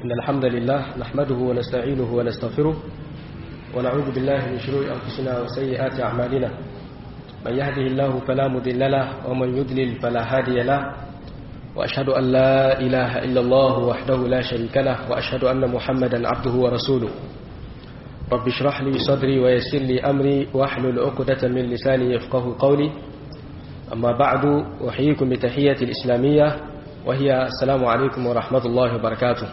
إن الحمد لله نحمده ونستعينه ونستغفره ونعوذ بالله من شرور أنفسنا وسيئات أعمالنا من يهده الله فلا مضل له ومن يضلل فلا هادي له وأشهد أن لا إله إلا الله وحده لا شريك له وأشهد أن محمدا عبده ورسوله رب اشرح لي صدري ويسر لي أمري واحلل عقدة من لساني يفقه قولي أما بعد أحييكم بتحية الإسلامية وهي السلام عليكم ورحمة الله وبركاته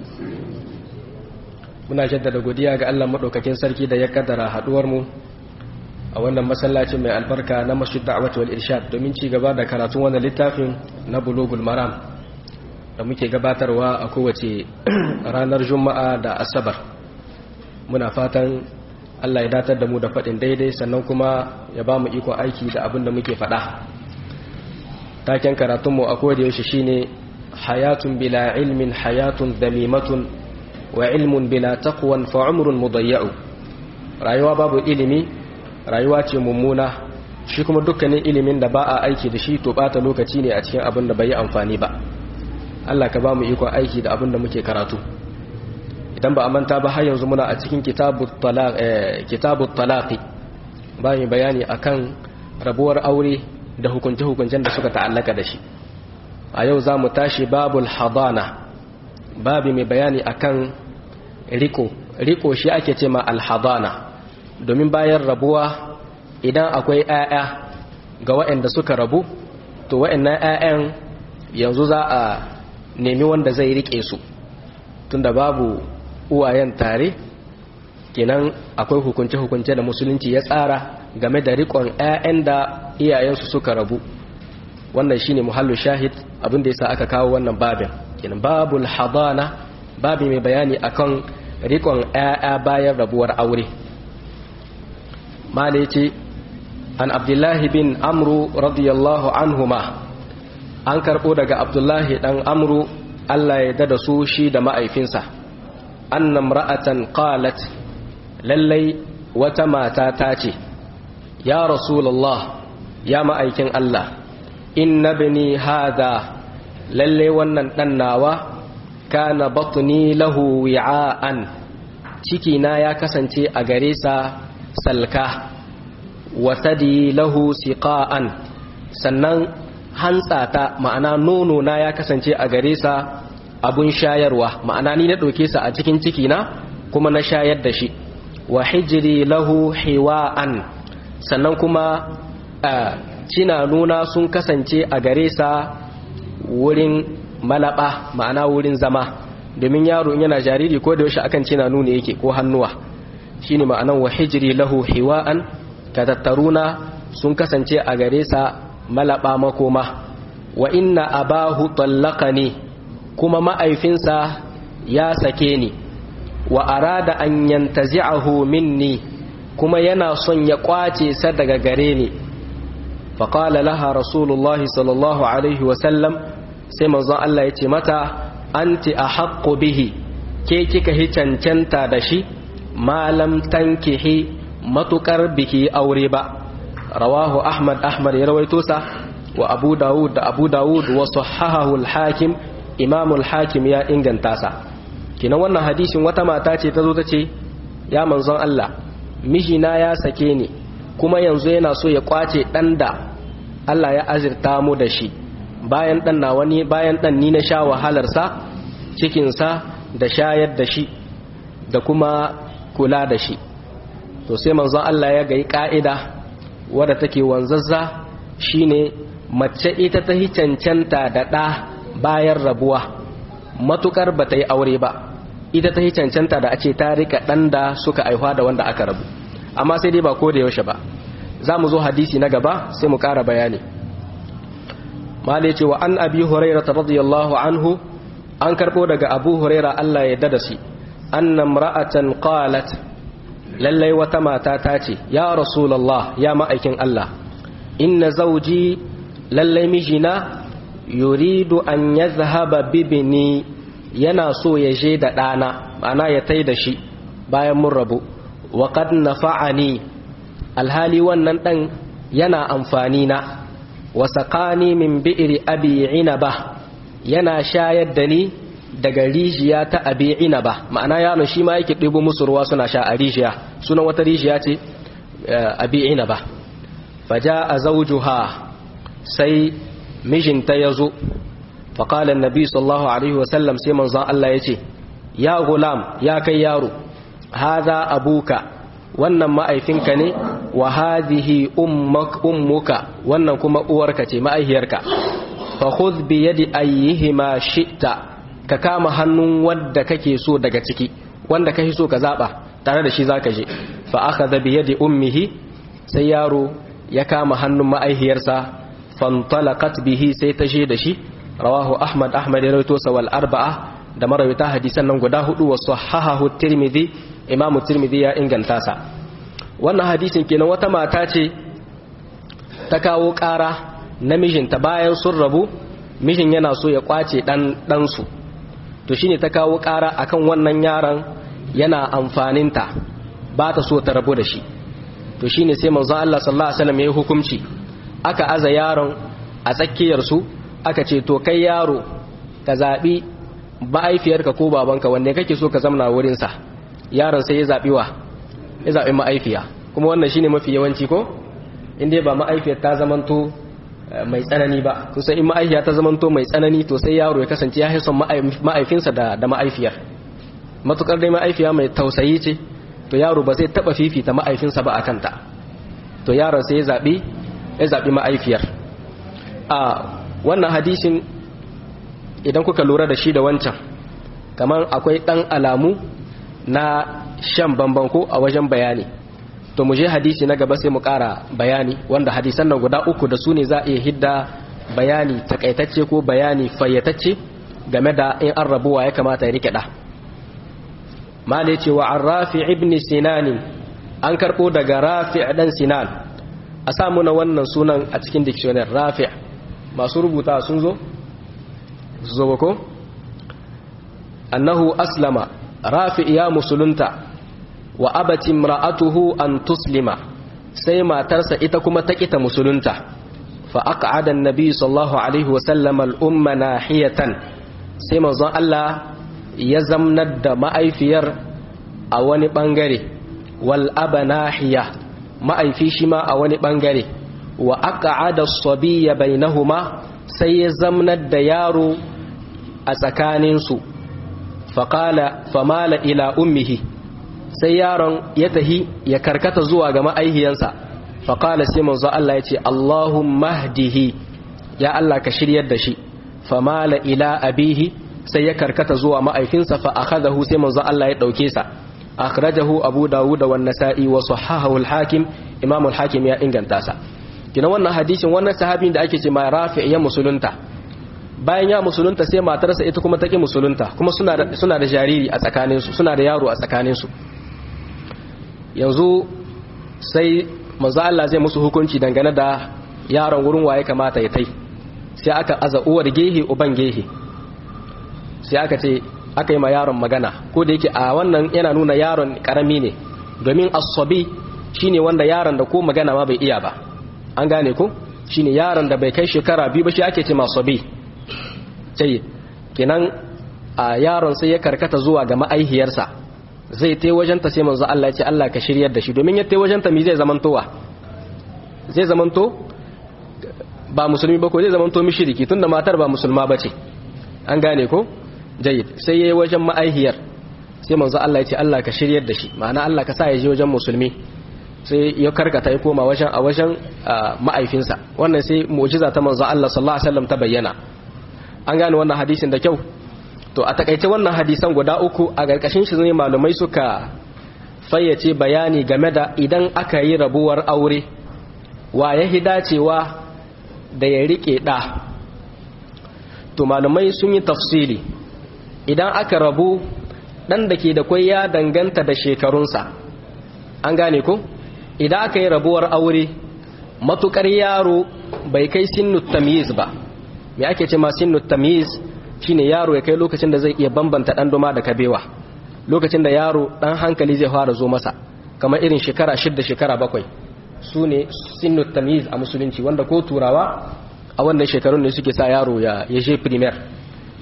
muna jaddada godiya ga Allah madaukakin sarki da ya kaddara haduwar mu a wannan masallacin mai albarka na Masjid Da'wat wal Irshad domin ci gaba da karatun wannan littafin na Bulugul Maram da muke gabatarwa a kowace ranar Juma'a da Asabar muna fatan Allah ya datar da mu da faɗin daidai sannan kuma ya ba mu iko aiki da abin da muke faɗa taken karatunmu a koda yaushe shine hayatun bila ilmin hayatun damimatun wa ilmun bila taqwan fa umrun mudayya'u rayuwa babu ilimi rayuwa ce mummuna shi kuma dukkanin ilimin da ba a aiki da shi to bata lokaci ne a cikin abin da bai yi amfani ba Allah ka ba mu iko aiki da abin da muke karatu idan ba a manta ba har yanzu muna a cikin kitabut talaqi bayan bayani akan rabuwar aure da hukunce-hukuncen da suka ta'allaka da shi a yau za mu tashi babul hadana babi mai bayani akan riko riko shi ake ce ma alhadana domin bayan rabuwa idan akwai 'ya'ya ga waɗanda suka rabu to waɗannan 'ya'yan yanzu za a nemi wanda zai rike su tunda babu uwayen tare kenan akwai hukunce-hukunce da musulunci ya tsara game da rikon 'ya'yan da iyayensu suka rabu wannan shine muhallu shahid abin da yasa aka kawo wannan babin kenan babul hadana babi mai bayani akan rikon 'ya'ya bayan rabuwar aure mala yace an abdullahi bin amru radiyallahu anhuma an karbo daga abdullahi dan amru Allah ya dada su shi da ma'aifinsa annam ra'atan qalat lallai wata mata ta ce ya rasulullah ya ma'aikin Allah inna bani hada lallai wannan dan nawa kana batni lahu wi'an ciki na ya kasance a gare sa salka wa thadi lahu siqa'an sannan hantsata ma'ana nono na ya kasance a gare sa abun shayarwa ma'ana ni na ɗauke sa a cikin ciki na kuma na shayar da shi wa hijiri lahu hiwa'an sannan kuma cina nuna sun kasance a gare sa wurin malaba ma'ana wurin zama domin yaro in yana jariri ko da yaushe akan cina nuna yake ko hannuwa shine ma'anan wa hijiri lahu hiwa'an ka tattaruna sun kasance a gare sa malaba makoma wa inna abahu tallaqani kuma ma'aifinsa ya sake ni wa arada an yantazi'ahu minni kuma yana son ya kwace sa daga gare ni faqala laha rasulullah sallallahu alaihi wa sallam sai manzon Allah ya ce mata anti ahaqqu bihi ke kika hi cancanta da shi malam tankihi matukar biki aure ba rawahu ahmad ahmad ya rawaito sa wa abu dawud da abu dawud wa sahahahu al-hakim imamul hakim ya inganta sa kinan wannan hadisin wata mata ce ta zo ta ce ya manzon Allah mijina ya sake ni kuma yanzu yana so ya kwace dan da Allah ya azirta mu da shi bayan dan na wani bayan dan ni na sha wahalar sa cikin sa da shayar da shi da kuma kula da shi to sai manzon Allah ya ga ka'ida wadda take wanzazza shine mace ita ta hi cancanta da ɗa bayan rabuwa matukar ba ta yi aure ba ita ta yi cancanta da a ce ta rika ɗan da suka aihuwa da wanda aka rabu amma sai dai ba ko da yaushe ba za mu zo hadisi na gaba sai mu ƙara bayani mala ce wa an abi huraira ta radiyallahu anhu an karɓo daga abu huraira allah ya dada shi annam ra'atan qalat lallai wata mata ta ce ya rasulallah ya ma'aikin allah inna zauji lallai mijina yuridu an ya zahaba bibini yana so ya je da ɗana ma'ana ya tai da shi bayan mun rabu wa qad nafa'ani alhali wannan ɗan yana amfani na wa saqani min bi'ri abi inaba yana shayar da ni daga rijiya ta abi inaba ma'ana yaron shi ma yake ɗibo musu ruwa suna sha a rijiya sunan wata rijiya ce abi inaba faja a zaujuha sai mijinta ya zo faƙalar nabi sallallahu alaihi wasallam sai manzon Allah ya ce ya gulam ya kai yaro haza abuka wannan ma'aifinka ne wa hadhihi ummuka wannan kuma uwarka ce ma'aihiyarka fa khudh bi yadi ayyihima shi'ta ka kama hannun wanda kake so daga ciki wanda kake so ka zaba tare da shi zaka je fa akhadha bi yadi ummihi sai yaro ya kama hannun ma'aihiyarsa fantalaqat bihi sai ta je da shi rawahu ahmad ahmad ya rawaito sa wal arba'a da marawita hadisan nan guda hudu wa sahahahu tirmidhi imamu tirmidhi ya inganta sa wannan hadisin kenan wata mata ce ta kawo ƙara namijinta bayan sun rabu mijin yana so ya kwace dan ɗansu to shine ta kawo ƙara akan wannan yaron yana amfaninta ba ta so ta rabu da shi to shine sai manzon Allah sallallahu alaihi wasallam ya hukunci aka aza yaron a tsakiyar su aka ce to kai yaro ka zabi ma'aifiyarka ko babanka wanne kake so ka zamna wurin sa yaron sai ya zabi wa ya zabi ma'aifiya kuma wannan shine mafi yawanci ko inda ba ma'aifiyar ta zamanto mai tsanani ba kusan in ma'aifiya ta zamanto mai tsanani to sai yaro ya kasance ya haison ma'aifinsa da da ma'aifiyar matukar dai ma'aifiya mai tausayi ce to yaro ba zai taba fifita ma'aifinsa ba akan ta to yaron sai ya zabi ya zabi ma'aifiyar a wannan hadisin idan kuka lura da shi da wancan kamar akwai dan alamu na shan bamban ko a wajen bayani to mu je hadisi na gaba sai mu ƙara bayani wanda hadisan nan guda uku da su ne za a iya hidda bayani takaitacce ko bayani fayyatacce game da in an rabuwa ya kamata ya rike da mala ce wa an rafi ibn sinanin an karɓo daga rafi dan sinan a samu na wannan sunan a cikin dictionary rafi masu rubuta sun zo zo ko annahu aslama rafi ya musulunta wa abati imra'atuhu an tuslima sai matarsa ita kuma ta kita musulunta fa aq'ada an-nabi sallallahu alaihi wa sallam al-umma nahiyatan sai manzon Allah ya zamnar da ma'aifiyar a wani bangare wal aba nahiya ma'aifi shi ma a wani bangare wa aq'ada as-sabiyya bainahuma sai ya zamnar da yaro a tsakaninsu faqala famala ila ummihi sai yaron ya tahi ya karkata zuwa ga ma'aihiyansa faƙala sai manzo Allah ya ce Allahumma hdihi ya Allah ka shiryar da shi famala ila abihi sai ya karkata zuwa ma'aifinsa fa akhadahu sai manzo Allah ya dauke sa akhrajahu abu dawud wa nasa'i wa sahahahu al-hakim imam al-hakim ya inganta sa kina wannan hadisin wannan sahabin da ake ce ma rafi' ya musulunta bayan ya musulunta sai matarsa ita kuma take musulunta kuma suna da suna da jariri a tsakaninsu suna da yaro a tsakaninsu yanzu sai manzo Allah zai musu hukunci dangane da yaron wurin waye kamata ya tai sai aka aza uwar gehe uban gehe sai aka ce aka yi ma yaron magana ko da yake a wannan yana nuna yaron karami ne domin asabi shine wanda yaron da ko magana ma bai iya ba an gane ko shine yaron da bai kai shekara biyu ba shi ake ce ma sabi sai kenan a yaron sai ya karkata zuwa ga ma'aihiyarsa zai tai wajenta sai manzo Allah ya ce Allah ka shiryar da shi domin ya tai wajenta mi zai zamantowa zai zamanto ba musulmi ba ko zai zamanto mushriki tunda matar ba musulma bace an gane ko jayyid sai yayi wajen ma'aihiyar sai manzo Allah ya ce Allah ka shiryar da shi ma'ana Allah ka sa ya je wajen musulmi sai ya karkata ya koma wajen a wajen ma'aifinsa wannan sai mu'jiza ta manzo Allah sallallahu alaihi wasallam ta bayyana an gane wannan hadisin da kyau to a takaice wannan hadisan guda uku a ƙarƙashin shi ne malumai suka fayyace bayani game da idan aka yi rabuwar aure wa ya dacewa da ya riƙe ɗa to malumai sun yi tafsiri idan aka rabu ɗan da ke da kwai ya danganta da shekarunsa an gane ko idan aka yi rabuwar aure matukar yaro bai kai sinnu tamyiz ba me ake ce ma sinnu tamyiz shine yaro ya kai lokacin da zai iya bambanta dan doma da kabewa lokacin da yaro dan hankali zai fara zo masa kamar irin shekara shidda shekara bakwai su ne sinnu tamyiz a musulunci wanda ko turawa a wannan shekarun ne suke sa yaro ya je primaire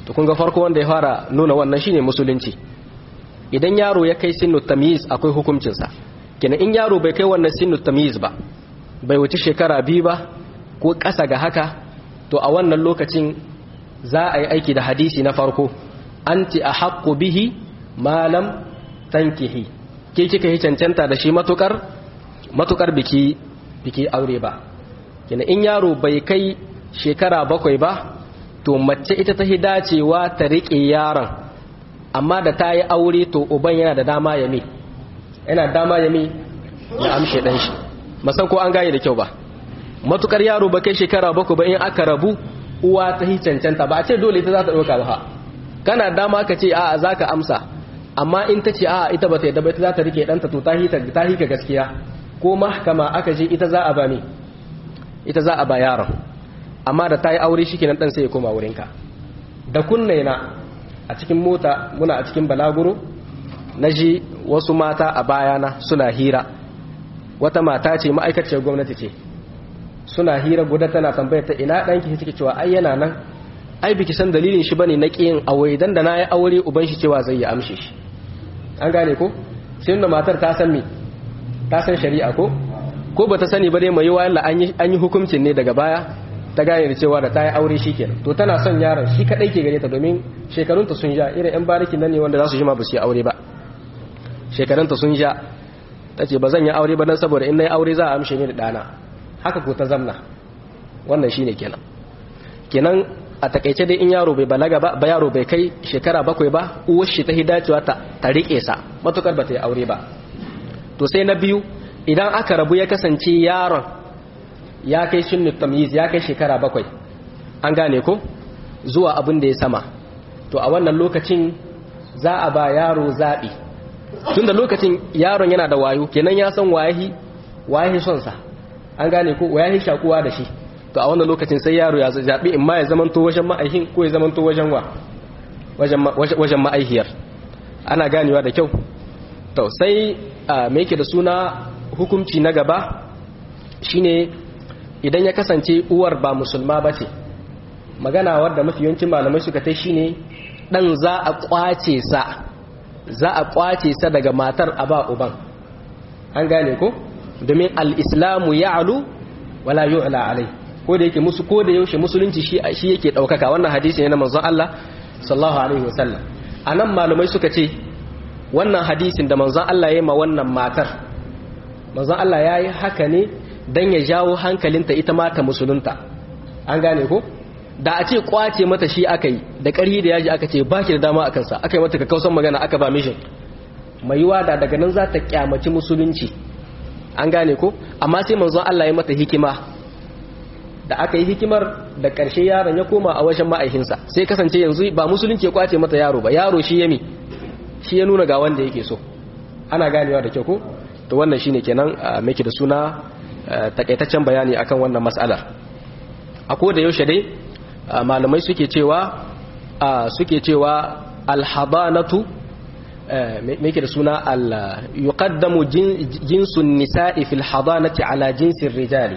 to kun ga farko wanda ya fara nuna wannan shine musulunci idan yaro ya kai sinu tamyiz akwai hukuncinsa kenan in yaro bai kai wannan sinu tamyiz ba bai wuce shekara biyu ba ko ƙasa ga haka to a wannan lokacin za a yi aiki da hadisi na farko anti a haƙƙo bihi malam tankihi ke kika yi cancanta da shi matukar matukar biki biki aure ba kenan in yaro bai kai shekara bakwai ba to mace ita ta dacewa ta riƙe yaron amma da ta yi aure to uban yana da dama ya mi yana dama ya mi ya amshe ɗan shi masan ko an gane da kyau ba matukar yaro ba kai shekara bakwai ba in aka rabu uwa ta yi cancanta ba a ce dole ita za ta ɗauka ba kana dama ka ce a'a za ka amsa amma in ta ce a'a ita ba ta yadda ba ita za ta rike ɗanta to ta hi ka gaskiya ko mahkama aka je ita za a ba mi ita za a ba yaron amma da ta yi aure shi kenan ɗan sai ya koma wurinka da kunne na a cikin mota muna a cikin balaguro na ji wasu mata a bayana suna hira wata mata ce ma'aikaciyar gwamnati ce suna hira guda tana tambayar ta ina ɗanki suke cewa ai yana nan ai biki san dalilin shi bane na ƙiyin aure dan da na yi aure uban shi cewa zai yi amshe shi an gane ko sai da matar ta san me ta san shari'a ko ko bata sani ba dai mai yiwa Allah an yi hukuncin ne daga baya ta gane da cewa da ta yi aure shi kenan to tana son yaron shi kadai ke gare ta domin shekarunta sun ja irin yan barikin nan ne wanda za su jima ba su yi aure ba shekarunta sun ja ta ce ba zan yi aure ba don saboda in na yi aure za a amshe ni da ɗana haka ko ta zamna wannan shi ne kenan kenan a takaice dai in yaro bai balaga ba ba yaro bai kai shekara bakwai ba uwar shi ta hidacewa ta ta riƙe sa matukar ba ta yi aure ba to sai na biyu idan aka rabu ya kasance yaron ya kai shinnu tamyiz ya kai shekara bakwai an gane ko zuwa abin da ya sama to a wannan lokacin za a ba yaro zaɓi tun da lokacin yaron yana da wayo kenan ya san wayahi wayahi son sa an gane ko wayahi shakuwa da shi to a wannan lokacin sai yaro ya zaɓi in ma ya zamanto wajen ma'aihin ko ya zamanto wajen wa wajen ma'aihiyar ana ganewa da kyau to sai me yake da suna hukunci na gaba shine idan ya kasance uwar ba musulma ba ce magana wadda mafi yawancin malamai suka ta shine dan za a kwace sa za a kwace sa daga matar a ba uban an gane ko domin al-islamu ya'lu wala yu'la alai ko da yake musu ko da yaushe musulunci shi shi yake daukaka wannan hadisi ne na manzon Allah sallallahu alaihi wasallam anan malamai suka ce wannan hadisin da manzon Allah ya yi ma wannan matar manzon Allah ya yi haka ne dan ya jawo hankalinta ita ma ta musulunta an gane ko da a ce kwace mata shi aka yi da ƙarhi da yaji aka ce ba ki da dama a kansa aka yi mata kakausan magana aka ba mishin mai yiwa da daga nan za ta kyamaci musulunci an gane ko amma sai manzon Allah ya mata hikima da aka yi hikimar da ƙarshe yaron ya koma a wajen ma'aikinsa sai kasance yanzu ba musulunci ya kwace mata yaro ba yaro shi ya mi shi ya nuna ga wanda yake so ana ganewa da kyau ko to wannan shine kenan miki da suna takaitaccen bayani akan wannan mas'alar a ko da yaushe dai malamai suke cewa suke cewa alhabanatu me yake da suna al yuqaddamu jinsun nisa'i fil hadanati ala jinsin rijali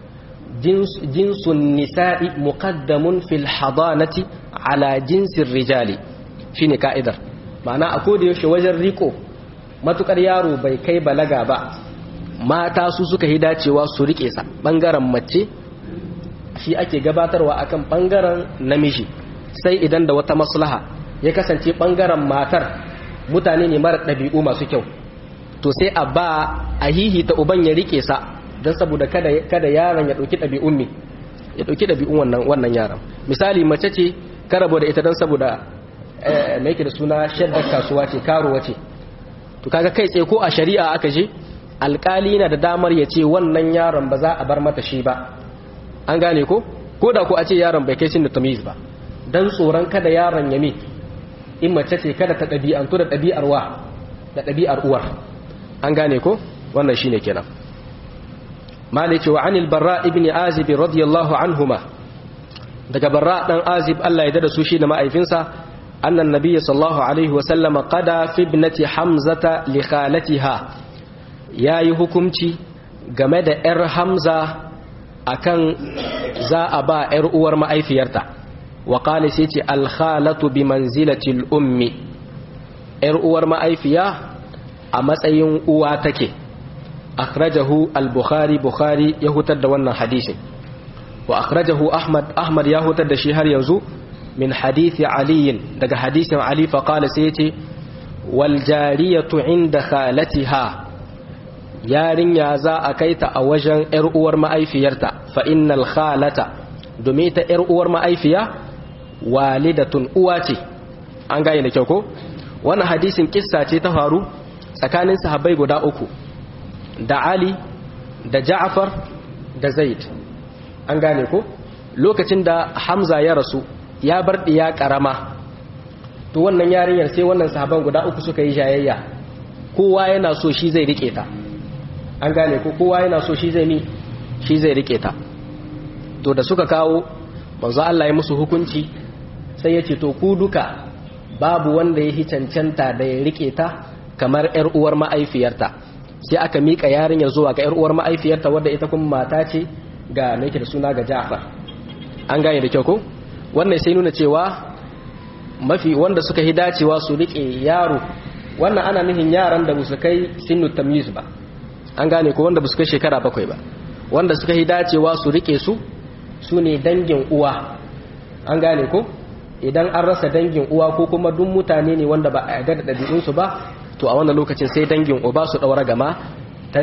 jinsun nisa'i muqaddamun fil hadanati ala jinsin rijali shine ka'idar ma'ana a koda yaushe wajen riko matukar yaro bai kai balaga ba mata su suka yi dacewa su rike sa bangaren mace shi ake gabatarwa akan bangaren namiji sai idan da wata maslaha ya kasance bangaren matar mutane ne mara ɗabi'u masu kyau to sai a ba a hihita uban ya rike sa don saboda kada kada yaron ya ɗauki ɗabi'un me ya ɗauki ɗabi'un wannan wannan yaron misali mace ce ka rabu da ita don saboda mai yake da suna shaddar kasuwa ce karuwa ce to kaga kai tsaye ko a shari'a aka je alkali na da damar ya ce wannan yaron ba za a bar mata shi ba an gane ko ko da ko a ce yaron bai kai da tamiz ba dan tsoron kada yaron ya mi in mace ce kada ta ɗabi'antu da ɗabi'ar wa da ɗabi'ar uwar an gane ko wannan shine kenan malik wa anil barra ibn azib radiyallahu anhuma daga barra dan azib Allah ya dada su shi da ma'aifinsa annan nabiyyi sallallahu alaihi wa sallama qada fi ibnati hamzata li khalatiha yayi hukunci game da yar hamza akan za a ba yar uwar ma'aifiyarta wa qala sai ce al khalatu bi manzilati al ummi yar uwar ma'aifiya a matsayin uwa take akhrajahu al bukhari bukhari ya hutar da wannan hadisin wa akhrajahu ahmad ahmad ya hutar da shi har yanzu min hadisi ali daga hadisin ali fa qala sai yace wal jariyatu inda khalatiha yarinya za a kaita a wajen yar uwar ma'aifiyarta fa innal khalata domin ta yar uwar ma'aifiya walidatun uwa ce an gane da kyau ko wannan hadisin kissa ce ta faru tsakanin sahabbai guda uku da ali da ja'far da zaid an gane ko lokacin da hamza ya rasu ya bar ɗiya ƙarama to wannan yarinyar sai wannan sahaban guda uku suka yi jayayya kowa yana so shi zai rike ta an gane ko kowa yana so shi zai mi shi zai rike ta to da suka kawo manzo Allah ya musu hukunci sai ya ce to ku duka babu wanda ya cancanta da ya rike ta kamar yar uwar ma'aifiyarta sai aka mika yarinyar zuwa ga yar uwar ma'aifiyarta wadda ita kuma mata ce ga nake da suna ga Ja'far an gane da kyau ko wannan sai nuna cewa mafi wanda suka hi dacewa su rike yaro wannan ana nufin yaran da su kai sinu tamyiz ba an gane ko wanda su kai shekara bakwai ba wanda suka hi dacewa su rike su su ne dangin uwa an gane ko idan an rasa dangin uwa ko kuma duk mutane ne wanda ba a yarda da ɗabi'unsu ba to a wannan lokacin sai dangin uba su ɗaura gama ta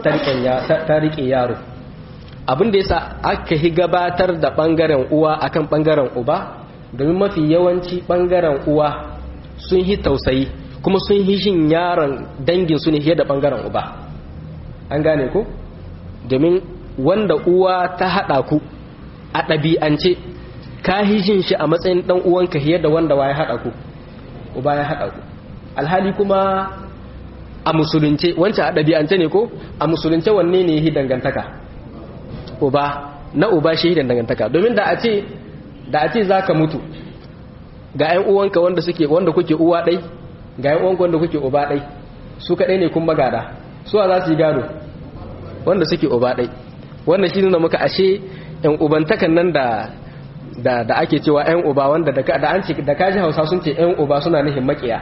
rike yaro abin da yasa aka hi gabatar da ɓangaren uwa akan ɓangaren uba domin mafi yawanci ɓangaren uwa sun hi tausayi kuma sun hi shin yaron dangin su ne fiye da ɓangaren uba an gane ko domin wanda uwa ta haɗa ku a ɗabi'ance ka hi jin shi a matsayin ɗan uwanka fiye da wanda ya haɗa ku uba ya haɗa ku alhali kuma a musulunce wancan a ɗabi'ance ne ko a musulunce wanne ne yi dangantaka uba na uba shi dangantaka domin da a ce da a ce za ka mutu ga 'yan uwanka wanda suke wanda kuke uwa ɗai ga 'yan uwanka wanda kuke uba ɗai su kaɗai ne kun magada suwa za su yi gado wanda suke uba ɗai wannan shi nuna muka ashe 'yan ubantakan nan da da da ake cewa 'yan uba wanda da an ce da kaji hausa sun ce 'yan uba suna nufin makiya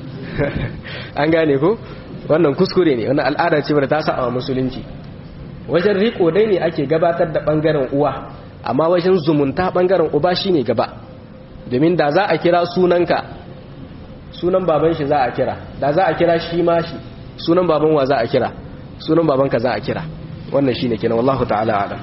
an gane ko wannan kuskure ne wannan al'ada ce wadda ta sa a musulunci wajen riko dai ne ake gabatar da bangaren uwa amma wajen zumunta bangaren uba shine gaba domin da za a kira sunanka sunan baban shi za a kira da za a kira shi ma shi sunan baban wa za a kira sunan babanka za a kira wannan shine kenan wallahu ta'ala alam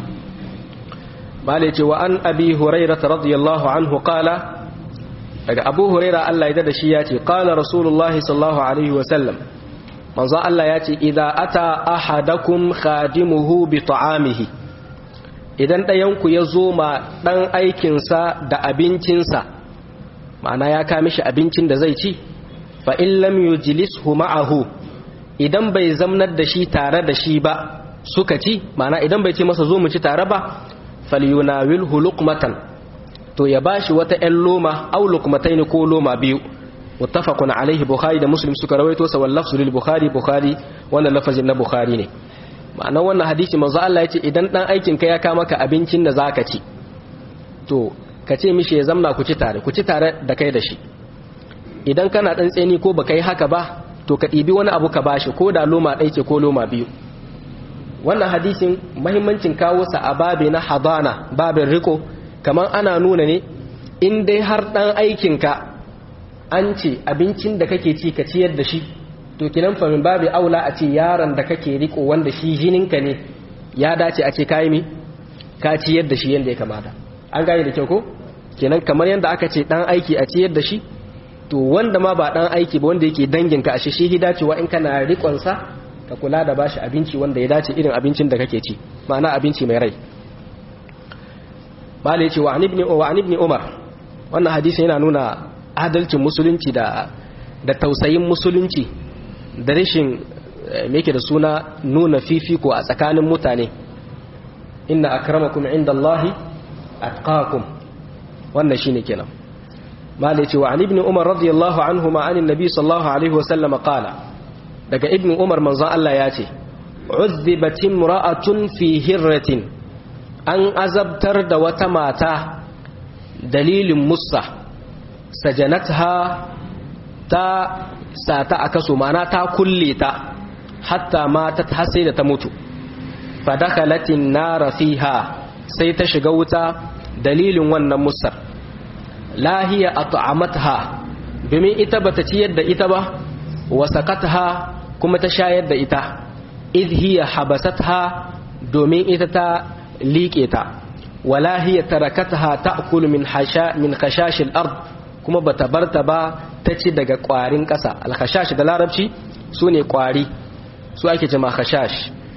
bale ce wa an abi hurairah radiyallahu anhu qala daga abu huraira Allah ya da shi ya ce qala rasulullahi sallallahu alaihi wa sallam manzo Allah ya ce idza ata ahadakum khadimuhu bi ta'amihi idan ɗayanku ya zo ma ɗan aikinsa da abincinsa ma'ana ya kame shi abincin da zai ci fa in lam yujlishu ma'ahu idan bai zamnar da shi tare da shi ba suka ci ma'ana idan bai ce masa zo mu ci tare ba falyunawilhu luqmatan to ya bashi wata ƴan loma aw luqmatayn ko loma biyu muttafaqun alaihi bukhari da muslim suka rawaito sa wal lafzu lil bukhari bukhari wannan lafazin na bukhari ne ma'ana wannan hadisi manzo Allah yace idan dan aikin ka ya ka maka abincin da zaka ci to ka ce mishi ya zamna ku ci tare ku ci tare da kai da shi idan kana dan tseni ko baka yi haka ba to ka ɗibi wani abu ka bashi ko da loma ɗaya ce ko loma biyu wannan hadisin mahimmancin kawo sa a babe na hadana babin riko kamar ana nuna ne in dai har dan aikinka an ce abincin da kake ci ka ciyar da shi to kinan fa min babu aula a ce yaron da kake riko wanda shi jininka ne ya dace a ce kai mi ka ciyar da shi yanda ya kamata an gane da kyau ko kenan kamar yanda aka ce dan aiki a ciyar da shi to wanda ma ba dan aiki ba wanda yake danginka a shi shi dacewa in kana rikon sa ka kula da bashi abinci wanda ya dace irin abincin da kake ci ma'ana abinci mai rai bala yace wa ibn wa ibn umar wannan hadisi yana nuna adalcin musulunci da da tausayin musulunci da rashin yake da suna nuna fifiko a tsakanin mutane inna akramakum indallahi atqakum wannan shine kenan malai ce wa an ibn umar radiyallahu anhu ma anin nabi sallallahu alaihi wa sallam qala daga ibn umar manzon Allah ya ce uzzibat imra'atun fi hirratin an azabtar da wata mata dalilin musa sajanatha ta sata a kaso mana ta kulle ta hatta ma ta sai da ta mutu fadakalatin nara fiha sai ta shiga wuta dalilin wannan musar lahiya at'amatha domin ita bata ciyar da ita ba wa sakatha kuma ta shayar da ita idh hiya habasatha domin ita ta liƙe ta wala hiya tarakatha ta'kulu min hasha min khashashil ard kuma bata barta ba ta ci daga ƙwarin ƙasa al khashash da larabci sune ƙwari su ake jama khashash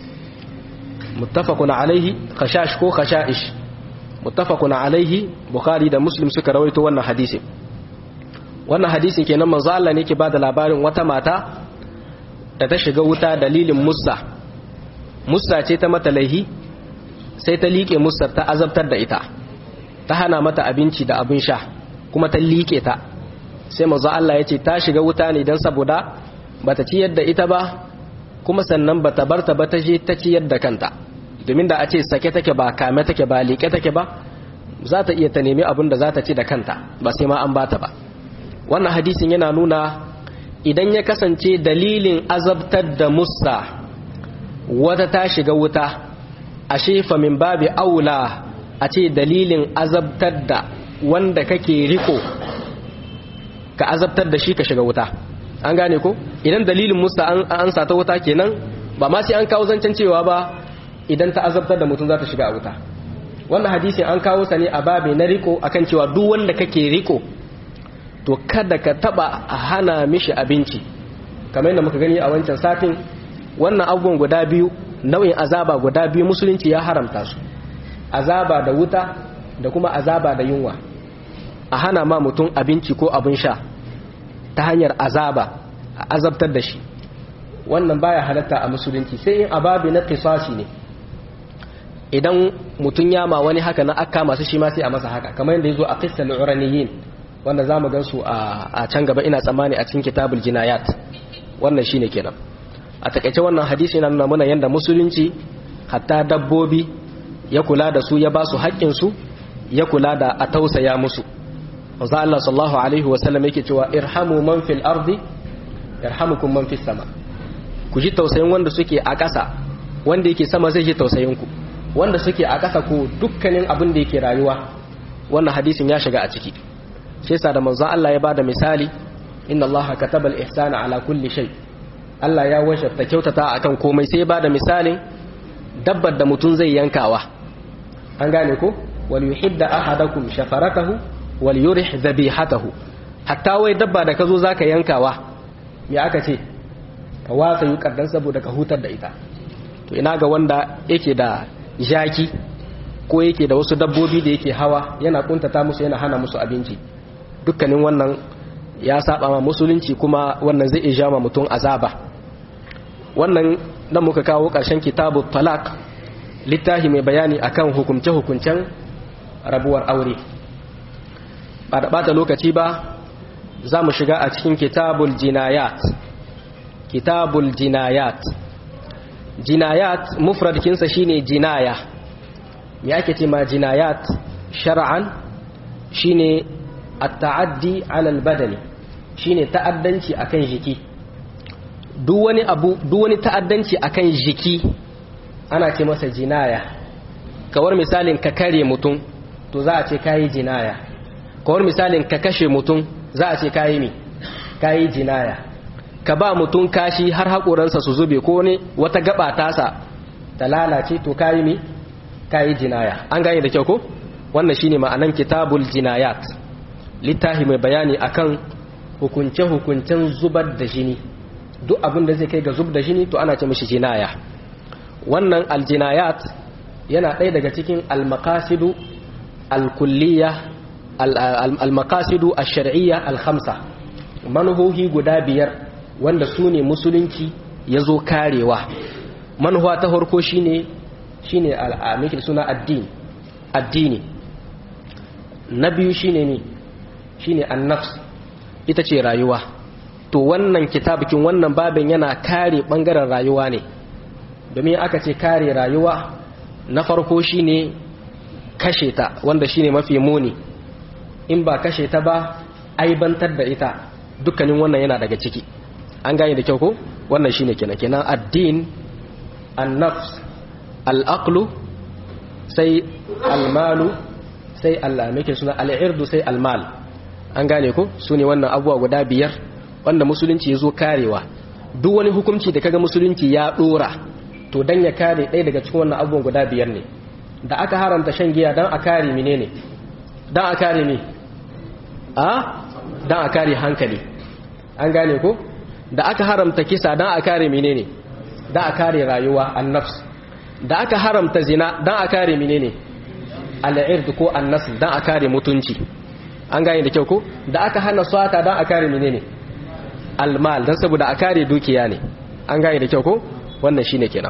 muttafaqun alaihi khashash ko khashaish muttafaqun alaihi bukhari da muslim suka rawaito wannan hadisin wannan hadisin kenan manzo Allah ne yake bada labarin wata mata da ta shiga wuta dalilin musa musa ce ta mata laihi sai ta liƙe musar ta azabtar da ita ta hana mata abinci da abin sha kuma ta liƙe ta sai manzo Allah ya ce ta shiga wuta ne don saboda bata ciyar da ita ba kuma sannan bata barta ba ta je ta ciyar da kanta domin da a ce sake take ba kame take ba liƙe take ba za ta iya ta nemi abin da za ta ci da kanta ba sai ma an bata ba wannan hadisin yana nuna idan ya kasance dalilin azabtar da musa wata ta shiga wuta a shefa min babi aula a ce dalilin azabtar da wanda kake riko ka azabtar da shi ka shiga wuta an gane ko idan dalilin musa an sata wuta kenan ba ma sai an kawo zancen cewa ba idan ta azabtar da mutum za ta shiga a wuta wannan hadisi an kawo sa ne a babi na riko akan cewa duk wanda kake riko to kada ka taba a hana mishi abinci kamar yadda muka gani a wancan satin wannan abubuwan guda biyu nau'in azaba guda biyu musulunci ya haramta su azaba da wuta da kuma azaba da yunwa a hana ma mutum abinci ko abin sha ta hanyar azaba a azabtar da shi wannan baya halatta a musulunci sai in ababi na qisasi ne idan mutum ya ma wani haka na akka masu shi ma sai a masa haka kamar yadda yazo a qissal uraniyin wanda zamu gan su a can gaba ina tsammani a cikin kitabul jinayat wannan shine kenan a takaice wannan hadisi yana nuna mana yadda musulunci hatta dabbobi ya kula da su ya ba su haƙƙinsu ya kula da a tausaya musu wanzu Allah sallallahu alaihi wasallam yake cewa irhamu man fil ardi yarhamukum man fis sama ku ji tausayin wanda suke a ƙasa wanda yake sama zai ji tausayin ku wanda suke a ƙasa ko dukkanin abin da yake rayuwa wannan hadisin ya shiga a ciki shi yasa da manzon Allah ya bada misali inna Allah kataba al-ihsana ala kulli shay' Allah ya wajabta kyautata akan komai sai ba da misalin dabbar da mutum zai yankawa an gane ko wal yuhidda ahadakum shafaratahu wal yurih dhabihatahu hatta wai dabba da kazo zaka yankawa me aka ce ka wasa yukar dan saboda ka hutar da ita to ina ga wanda yake da jaki ko yake da wasu dabbobi da yake hawa yana kuntata musu yana hana musu abinci dukkanin wannan ya saba ma musulunci kuma wannan zai iya ma mutum azaba wannan dan muka kawo ƙarshen kitabu talak littafi mai bayani akan hukunce-hukuncen rabuwar aure ba da bata lokaci ba za mu shiga a cikin kitabul jinayat kitabul jinayat jinayat mufradkinsa shine jinaya me ake ce ma jinayat shar'an shine at-ta'addi 'ala al-badani shine ta'addanci akan jiki duk wani abu duk wani ta'addanci akan jiki ana ce masa jinaya kawar misalin ka kare mutum to za a ce kayi jinaya kawar misalin ka kashe mutum za a ce kayi mi kayi jinaya ka ba mutum kashi har haƙoransa su zube ko ne wata gaba tasa ta lalace to kayi mi kayi jinaya an gane da kyau ko wannan shine ma'anan kitabul jinayat littafi mai bayani akan hukunce-hukuncen zubar da jini duk abin da zai kai ga zub da jini to ana ce mishi jinaya wannan aljinayat yana ɗaya daga cikin almakasidu alkulliya almakasidu alshar'iyya alhamsa manuhohi guda biyar wanda su ne musulunci ya zo karewa manuwa ta harko shine shine al'amikin suna addini addini na biyu shine ne shine annafs ita ce rayuwa to wannan kitabukin wannan babin yana kare bangaren rayuwa ne domin aka ce kare rayuwa na farko shine kashe ta wanda shine mafi muni in ba kashe ta ba aibantar da ita dukkanin wannan yana daga ciki an gane da kyau ko wannan shine kenan kenan addin an-nafs al-aqlu sai al-malu sai Allah muke suna al-irdu sai al-mal an gane ko sune wannan abubuwa guda biyar wanda musulunci ya zo karewa duk wani hukunci da kaga musulunci ya dora to dan ya kare ɗaya daga cikin wannan abubuwan guda biyar ne da aka haramta shan giya dan a kare menene dan a kare me a dan a kare hankali an gane ko da aka haramta kisa dan a kare menene dan a kare rayuwa annafs da aka haramta zina dan a kare menene al'ird ko annas dan a kare mutunci an gane da kyau ko da aka hana swata dan a kare menene almal dan saboda a kare dukiya ne an gane da kyau ko wannan shine kenan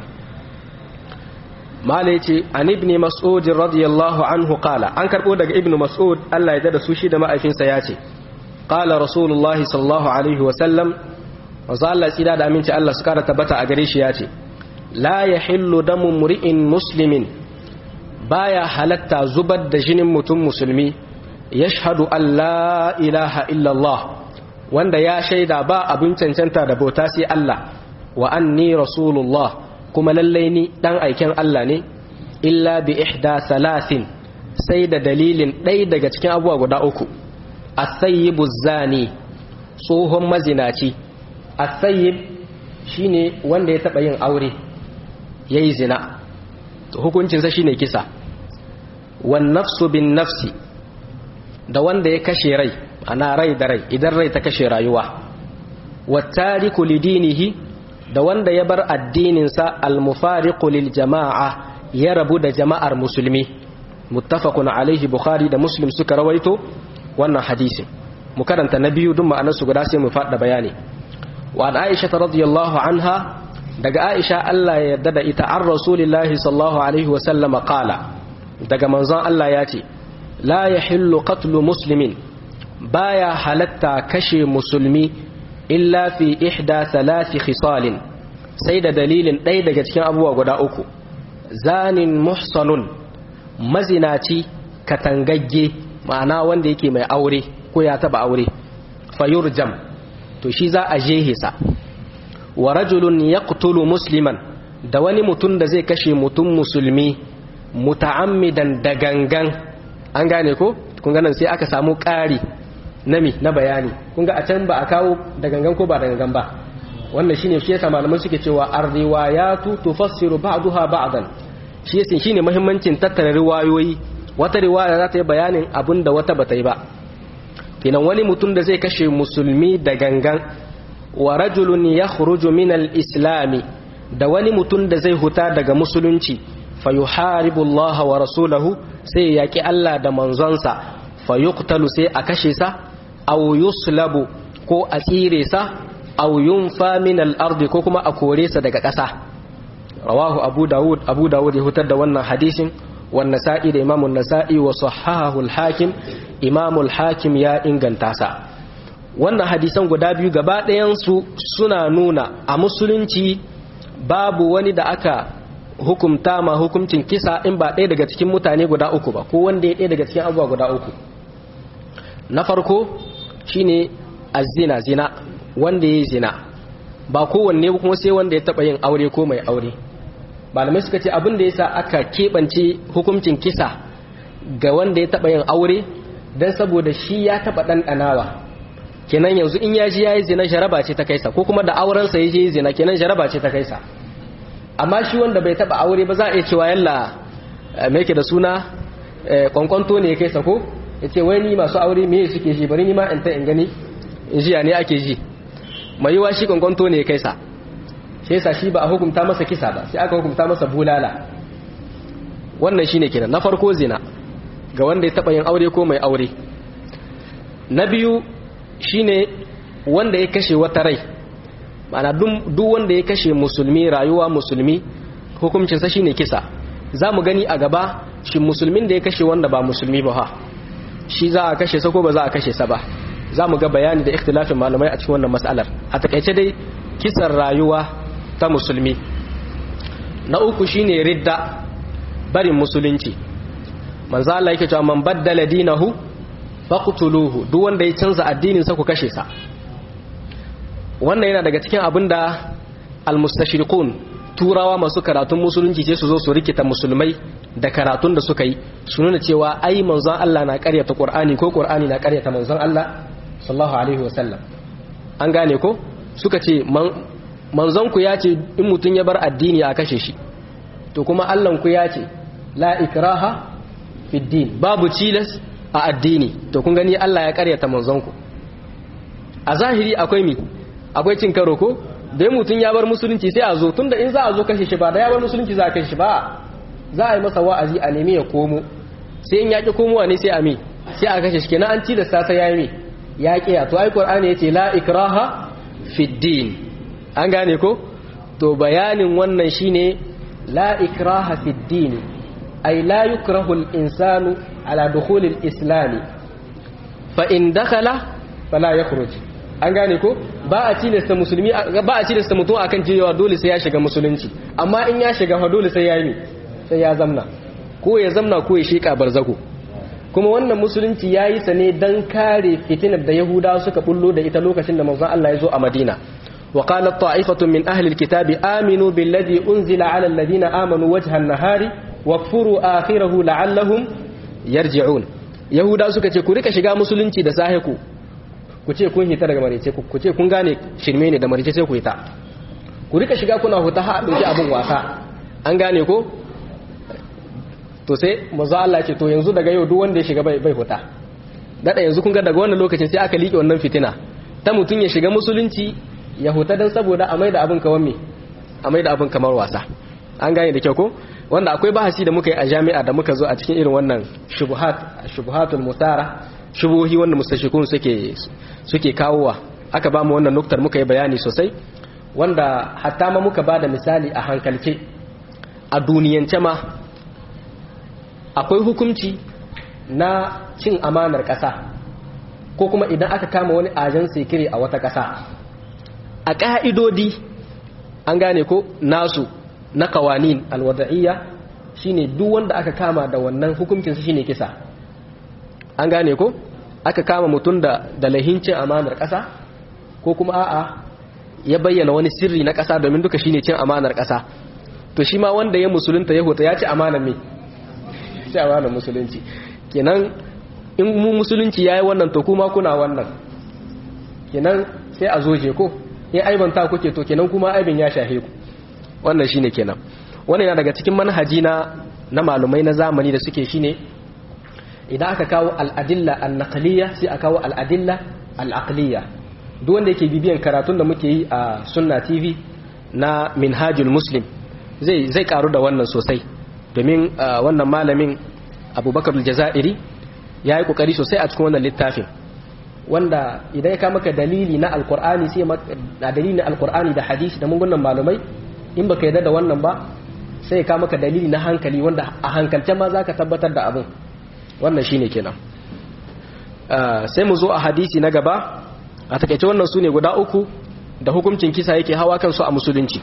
mala yace an ibn mas'ud radiyallahu anhu qala an karbo daga ibn mas'ud Allah ya da su shi da ma'aifinsa yace qala rasulullahi sallallahu alaihi wa sallam manzo Allah tsira da aminci Allah su kara tabbata a gare shi yace la yahillu damu mur'in muslimin baya halatta zubar da jinin mutum musulmi yashhadu an la ilaha illa Allah wanda ya shaida ba abin cancanta da bauta sai Allah wa anni rasulullah kuma lallai ni dan aiken Allah ne illa bi ihda salasin sai da dalilin ɗaya daga cikin abubuwa guda uku as-sayyibu zani tsohon mazinaci as-sayyib shine wanda ya taba yin aure yayi zina to hukuncin sa shine kisa wan nafsu bin nafsi da wanda ya kashe rai ana rai da rai idan rai ta kashe rayuwa wattariku lidinihi da wanda ya bar addininsa almufariqu lil jama'a ya rabu da jama'ar musulmi muttafaqun alaihi bukhari da muslim suka rawaito wannan hadisin mu karanta na biyu duk ma'anarsu guda sai mu faɗa bayani wa an aisha radiyallahu anha daga aisha Allah ya yarda da ita an rasulillahi sallallahu alaihi wa sallama qala daga manzon Allah ya ce la yahillu qatlu muslimin baya halatta kashe musulmi illa fi ihda thalathi khisalin sai da dalilin ɗaya daga cikin abubuwa guda uku zanin muhsanun mazinaci katangagge ma'ana wanda yake mai aure ko ya taba aure fayurjam to shi za a jehisa wa rajulun yaqtulu musliman da wani mutum da zai kashe mutum musulmi muta'ammidan da gangan an gane ko kun ganin sai aka samu ƙari nami na bayani kun ga a can ba a kawo da gangan ko ba da gangan ba wannan shine shi yasa malamai suke cewa ar-riwayatu tufassiru ba'daha ba'dan shi yasa shine muhimmancin tattara riwayoyi wata riwaya za ta yi bayanin abin da wata bata yi ba kenan wani mutum da zai kashe musulmi da gangan wa rajulun yakhruju min al-islam da wani mutum da zai huta daga musulunci fa yuharibu Allah wa rasulahu sai yaki Allah da manzonsa fa yuqtalu sai a kashe sa aw yuslabu ko a tsire sa aw yunfa min al-ard ko kuma a kore sa daga ƙasa rawahu abu dawud abu dawud ya hutar da wannan hadisin wan nasa'i da imamun nasa'i wa sahahahu al-hakim imamul hakim ya inganta sa wannan hadisan guda biyu gaba ɗayan su suna nuna a musulunci babu wani da aka hukumta ma hukuncin kisa in ba ɗaya daga cikin mutane guda uku ba ko wanda ya ɗaya daga cikin abubuwa guda uku na farko shine azina zina wanda ya zina ba kowanne kuma sai wanda ya taɓa yin aure ko mai aure malamai suka ce abin da yasa aka keɓance hukuncin kisa ga wanda ya taɓa yin aure don saboda shi ya taɓa ɗanɗanawa kenan yanzu in ya ji ya yi zina jaraba ce ta kaisa ko kuma da aurensa ya je zina kenan jaraba ce ta kaisa amma shi wanda bai taɓa aure ba za a iya cewa yalla mai ke da suna kwankwanto ne ya kaisa ko ya ce wai ni masu aure me suke ji bari ni ma in ta in gani in ji ne ake ji mai yiwa shi kwankwanto ne ya kaisa shi yasa shi ba a hukunta masa kisa ba sai aka hukunta masa bulala wannan shine kenan na farko zina ga wanda ya taba yin aure ko mai aure na biyu shine wanda ya kashe wata rai ma'ana duk wanda ya kashe musulmi rayuwa musulmi hukuncinsa shine kisa za mu gani a gaba shi musulmin da ya kashe wanda ba musulmi ba ha shi za a kashe sa ko ba za a kashe sa ba za mu ga bayani da ikhtilafin malamai a cikin wannan mas'alar a takaice dai kisan rayuwa ta musulmi na uku shine ridda barin musulunci manzo Allah yake cewa man baddala dinahu faqtuluhu duk wanda ya canza addinin sa ku kashe sa wannan yana daga cikin abinda almustashriqun turawa masu karatun musulunci ce su zo su rikita musulmai da karatun da suka yi su nuna cewa ai manzon Allah na karyata Qur'ani ko Qur'ani na karyata manzon Allah sallallahu alaihi wasallam an gane ko suka ce manzon ku ya ce in mutun ya bar addini a kashe shi to kuma Allah ku ya ce la ikraha fi din babu cilas a addini to kun gani Allah ya karyata manzon ku a zahiri akwai mi akwai cin karo ko da mutum ya bar musulunci sai a zo tunda in za a zo kashe shi ba da ya bar musulunci za a kashe shi ba za a yi masa wa'azi a nemi ya komo sai in yaƙi komowa ne sai a mi sai a kashe shi kenan an ci da sasa ya yi mi ya ƙiya to ai qur'ani yace la ikraha fi din an gane ko to bayanin wannan shine la ikraha fi din ay la yukrahu al insanu ala dukhul al islam fa in dakhala fala yakhruj an gane ko ba a tilasta musulmi ba a tilasta mutum akan cewa dole sai ya shiga musulunci amma in ya shiga fa dole sai ya yi sai ya zamna ko ya zamna ko ya sheka barzako kuma wannan musulunci ya yi sa ne don kare fitinar da yahudawa suka bullo da ita lokacin da manzon Allah ya zo a madina wa qalat ta'ifatun min ahli alkitabi aminu billadhi unzila ala alladhina amanu wajha an-nahari wakfuru akhirahu la'allahum yarji'un yahudawa suka ce ku rika shiga musulunci da sahe ku ku ce kun hita daga marice ku ce kun gane shirme ne da marice sai ku hita ku rika shiga kuna huta ha dauki abin wasa an gane ko to sai manzo Allah ce to yanzu daga yau duk wanda ya shiga bai bai huta dada yanzu kun ga daga wannan lokacin sai aka liƙe wannan fitina ta mutun ya shiga musulunci ya huta dan saboda a maida abin kawan me a maida abin kamar wasa an gane da kyau ko wanda akwai bahasi da muka yi a jami'a da muka zo a cikin irin wannan shubuhat shubuhatul musara shubuhi wanda mustashikun suke suke kawowa aka ba mu wannan nuktar muka yi bayani sosai wanda hatta ma muka bada misali a hankalce a duniyance ma akwai hukunci na cin amanar ƙasa ko kuma idan aka kama wani ajan sekire a wata ƙasa a ƙa'idodi an gane ko nasu na kawanin alwada'iyya shine duk wanda aka kama da wannan hukuncinsa shine kisa an gane ko aka kama mutum da da lahincin amanar ƙasa ko kuma a'a ya bayyana wani sirri na ƙasa domin duka shine cin amanar ƙasa to shi ma wanda ya musulunta ya huta ya ci amanar me ci amanar musulunci kenan in mu musulunci yayi wannan to kuma kuna wannan kenan sai a zoje ko in aibanta kuke to kenan kuma aibin ya shahe ku wannan shine kenan wannan yana daga cikin manhaji na na malumai na zamani da suke shine idan aka kawo al'adilla al-naqliya sai a kawo al'adilla al-aqliya duk wanda yake bibiyan karatun da muke yi a sunna tv na minhajul muslim zai zai karu da wannan sosai domin wannan malamin abubakar jazairi ya yi kokari sosai a cikin wannan littafin wanda idan ya kama ka dalili na alkur'ani sai na dalili na alkur'ani da hadisi da mungunan malumai in baka yarda da wannan ba sai ya kama ka dalili na hankali wanda a hankalce ma zaka tabbatar da abin wannan shine kenan sai mu zo a hadisi na gaba a takaice wannan su ne guda uku da hukuncin kisa yake hawa kansu a musulunci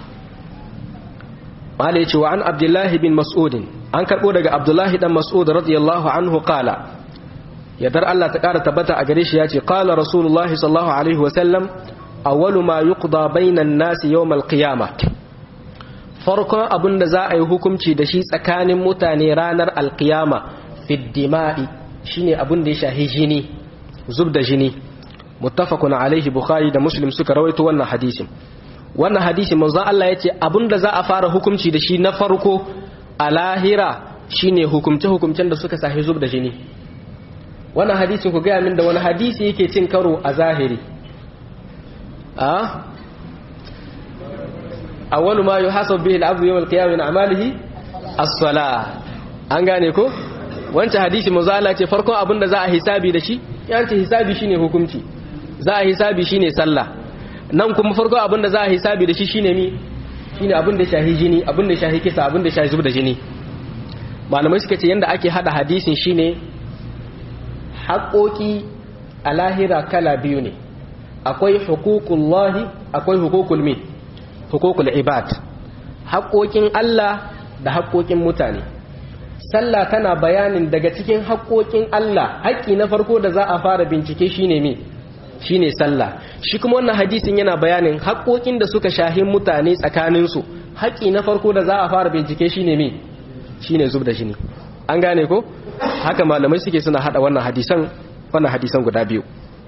malai cewa an abdullahi bin mas'udin an karɓo daga abdullahi dan mas'ud radiyallahu anhu qala yadar Allah ta ƙara tabbata a gare shi ya ce qala rasulullahi sallallahu alaihi wasallam awwalu ma yuqda bainan nasi yawmal qiyamah farkon abin da za a yi hukunci da shi tsakanin mutane ranar alkiyama fiddima'i shine abin da ya shahi jini zub da jini muttafaqun alaihi bukhari da muslim suka rawaito wannan hadisin wannan hadisi manzon Allah yace abin da za a fara hukunci da shi na farko a lahira shine hukumce hukumcen da suka sahi zub da jini wannan hadisin ku gaya min da wani hadisi yake cin karo a zahiri a awwalu ma yuhasabu bihi al-'abdu yawm al-qiyamah min a'malihi as-salah an gane ko wancan hadisi manzo Allah ce farkon abin da za a hisabi da shi yan ce hisabi shine hukunci za a hisabi shine sallah nan kuma farkon abin da za a hisabi da shi shine mi shine abin da shahi jini abin da shahi kisa abin da shahi zub da jini malamai suka ce yanda ake hada hadisin shine haƙoƙi a lahira kala biyu ne akwai huququllahi akwai huququl mi huququl ibad haƙoƙin Allah da haƙoƙin mutane sallah tana bayanin daga cikin haƙoƙin Allah haƙƙi na farko da za a fara bincike shine me shine sallah shi kuma wannan hadisin yana bayanin haƙoƙin da suka shahin mutane tsakaninsu haƙƙi na farko da za a fara bincike shine me shine zub da jini an gane ko haka malamai suke suna hada wannan hadisan wannan hadisan guda biyu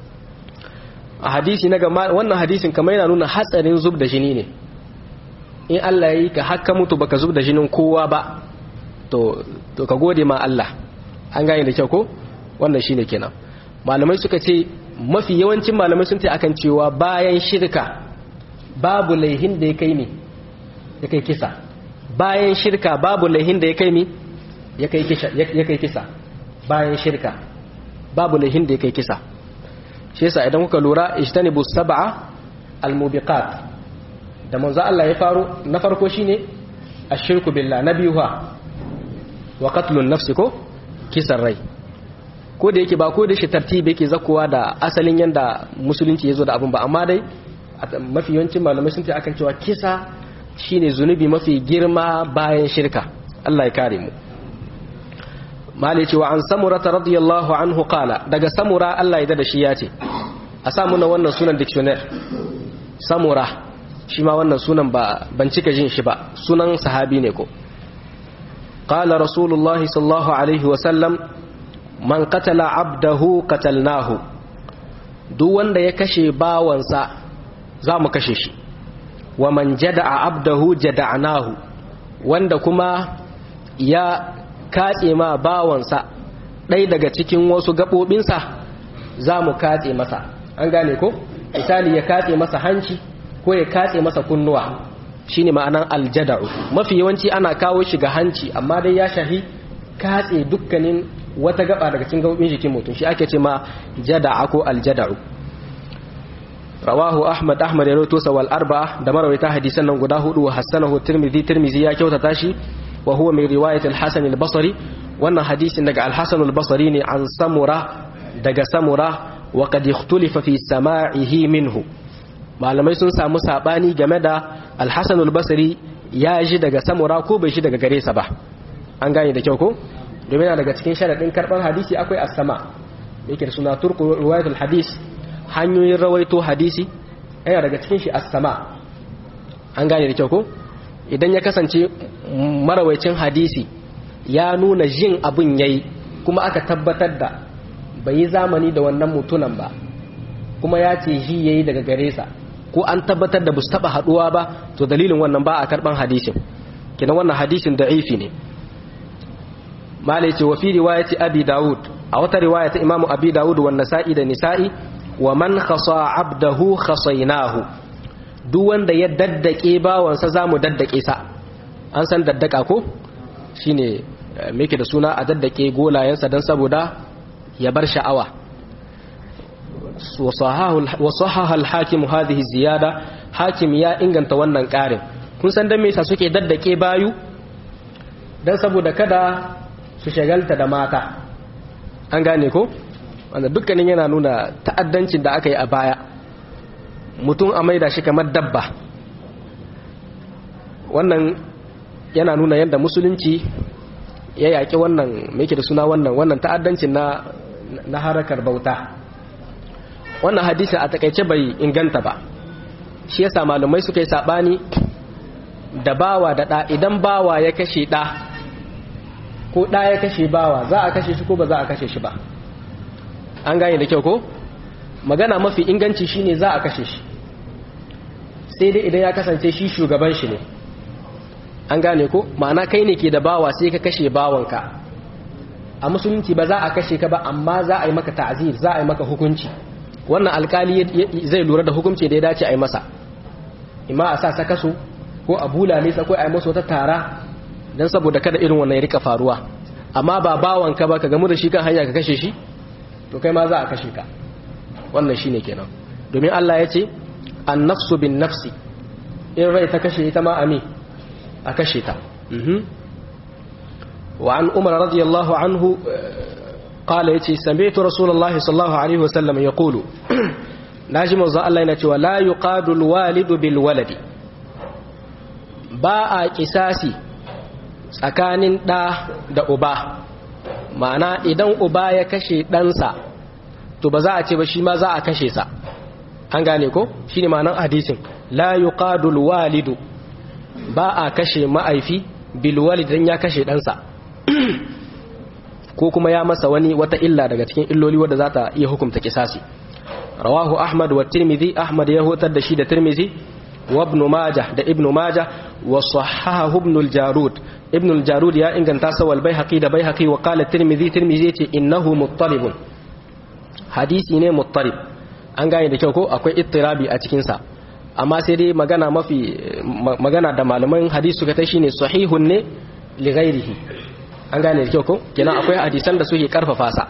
a hadisi na gama wannan hadisin kamar yana nuna hatsarin zub da jini ne in Allah ya yi ka haka mutu baka zub da jinin kowa ba to to ka gode ma Allah an gane da kyau ko wannan shine kenan malamai suka ce mafi yawancin malamai sun ce akan cewa bayan shirka babu laihin da ya kai ne ya kai kisa bayan shirka babu laihin da ya kai mi ya kai kisa bayan shirka babu laihin da ya kai kisa shi yasa idan kuka lura ijtanibu sab'a almubiqat da manzo Allah ya faro na farko shine ashirku billah na biyu ha wa qatlun nafsi ko kisan rai ko da yake ba ko da shi tartibi yake zakuwa da asalin yanda musulunci yazo da abun ba amma dai mafi yawancin malamai sun ce akan cewa kisa shine zunubi mafi girma bayan shirka Allah ya kare mu mali cewa an samura ta radiyallahu anhu qala daga samura Allah ya da shi ya ce a samu na wannan sunan dictionary samura shi ma wannan sunan ba ban cika jin shi ba sunan sahabi ne ko qala rasulullah sallallahu alaihi wa sallam man qatala abdahu qatalnahu duk wanda ya kashe bawansa za mu kashe shi wa man jada'a abdahu jada'nahu wanda kuma ya katse ma bawansa ɗai daga cikin wasu gaɓoɓinsa za mu katse masa an gane ko misali ya katse masa hanci ko ya katse masa kunnuwa shine ma'anan aljada'u mafi yawanci ana kawo shi ga hanci amma dai ya shahi katse dukkanin wata gaba daga cikin gaɓoɓin jikin mutum shi ake ce ma jada'a ko aljada'u rawahu ahmad ahmad ya rawaito wal arba'a da marawaita hadisan nan guda hudu wa hassanahu tirmidhi tirmidhi ya kyautata shi wa huwa min riwayat al-hasan al-basri wannan hadisin daga al-hasan al-basri ne an samura daga samura wa qad ikhtulifa fi sama'ihi minhu malamai sun samu sabani game da al-hasan al-basri ya ji daga samura ko bai ji daga gare sa ba an gane da kyau ko domin daga cikin sharadin karban hadisi akwai as-sama yake da suna turku riwayat al-hadis hanyoyin rawaito hadisi yana daga cikin shi as-sama an gane da kyau ko idan ya kasance marawaicin hadisi ya nuna jin abin yayi kuma aka tabbatar da bai yi zamani da wannan mutunan ba kuma ya ce ji yayi daga gare sa ko an tabbatar da bus taba haduwa ba to dalilin wannan ba a karban hadisin kina wannan hadisin da'ifi ne malai ce wa fi riwayati abi daud a wata riwaya ta imamu abi daud wa nasa'i da nisa'i wa man khasa abdahu khasainahu duk wanda ya daddake bawansa zamu daddake sa an san daddaka ko shine meke da suna a daddake golayensa dan saboda ya bar sha'awa wa sahaha al-hakim hadhihi ziyada hakim ya inganta wannan karin kun san dan me yasa suke daddake bayu dan saboda kada su shagalta da mata an gane ko wanda dukkanin yana nuna ta'addancin da aka yi a baya mutum a maida shi kamar dabba wannan yana nuna yadda musulunci ya yaƙi wannan mai da suna wannan wannan ta'addancin na na harakar bauta wannan hadisi a takaice bai inganta ba shi yasa malumai suka yi sabani da bawa da ɗa idan bawa ya kashe ɗa ko ɗa ya kashe bawa za a kashe shi ko ba za a kashe shi ba an gane da kyau ko magana mafi inganci shine za a kashe shi sai dai idan ya kasance shi shugaban shi ne an gane ko ma'ana kai ne ke da bawa sai ka kashe bawanka a musulunci ba za a kashe ka ba amma za a yi maka ta'zir za a yi maka hukunci wannan alkali zai lura da hukunci da ya dace a yi masa imma a sa sakaso ko a bulale sa ko a yi masa wata tara don saboda kada irin wannan ya rika faruwa amma ba bawanka ba ka gamu da shi kan hanya ka kashe shi to kai ma za a kashe ka wannan shine kenan domin Allah ya ce an nafsu bin nafsi in rai ta kashe ita ma ami a kashe ta wa an umar radiyallahu anhu qala yace sami'tu rasulullahi sallallahu alaihi wasallam yaqulu naji manzo Allah yana cewa la yuqadu alwalidu bil waladi ba a kisasi tsakanin ɗa da uba ma'ana idan uba ya kashe ɗansa to ba za a ce ba shi ma za a kashe sa an gane ko shi ne ma'anar hadisin la yuqadul walidu ba a kashe ma'aifi bil walid dan ya kashe ɗansa ko kuma ya masa wani wata illa daga cikin illoli wadda za ta iya hukumta kisasi rawahu ahmad wa tirmidhi ahmad ya hutar da shi da tirmidhi wa ibn majah da ibn majah wa sahahahu ibn al-jarud ibn al-jarud ya inganta sa wal baihaqi da baihaqi wa qala tirmidhi tirmidhi yace innahu muttalibun hadisi ne muttalib an gane da kyau ko akwai ittirabi a cikin sa amma sai dai magana mafi magana da malaman hadisi suka ta shine sahihun ne li ghairihi an gane da kyau ko kenan akwai hadisan da suke karfafa sa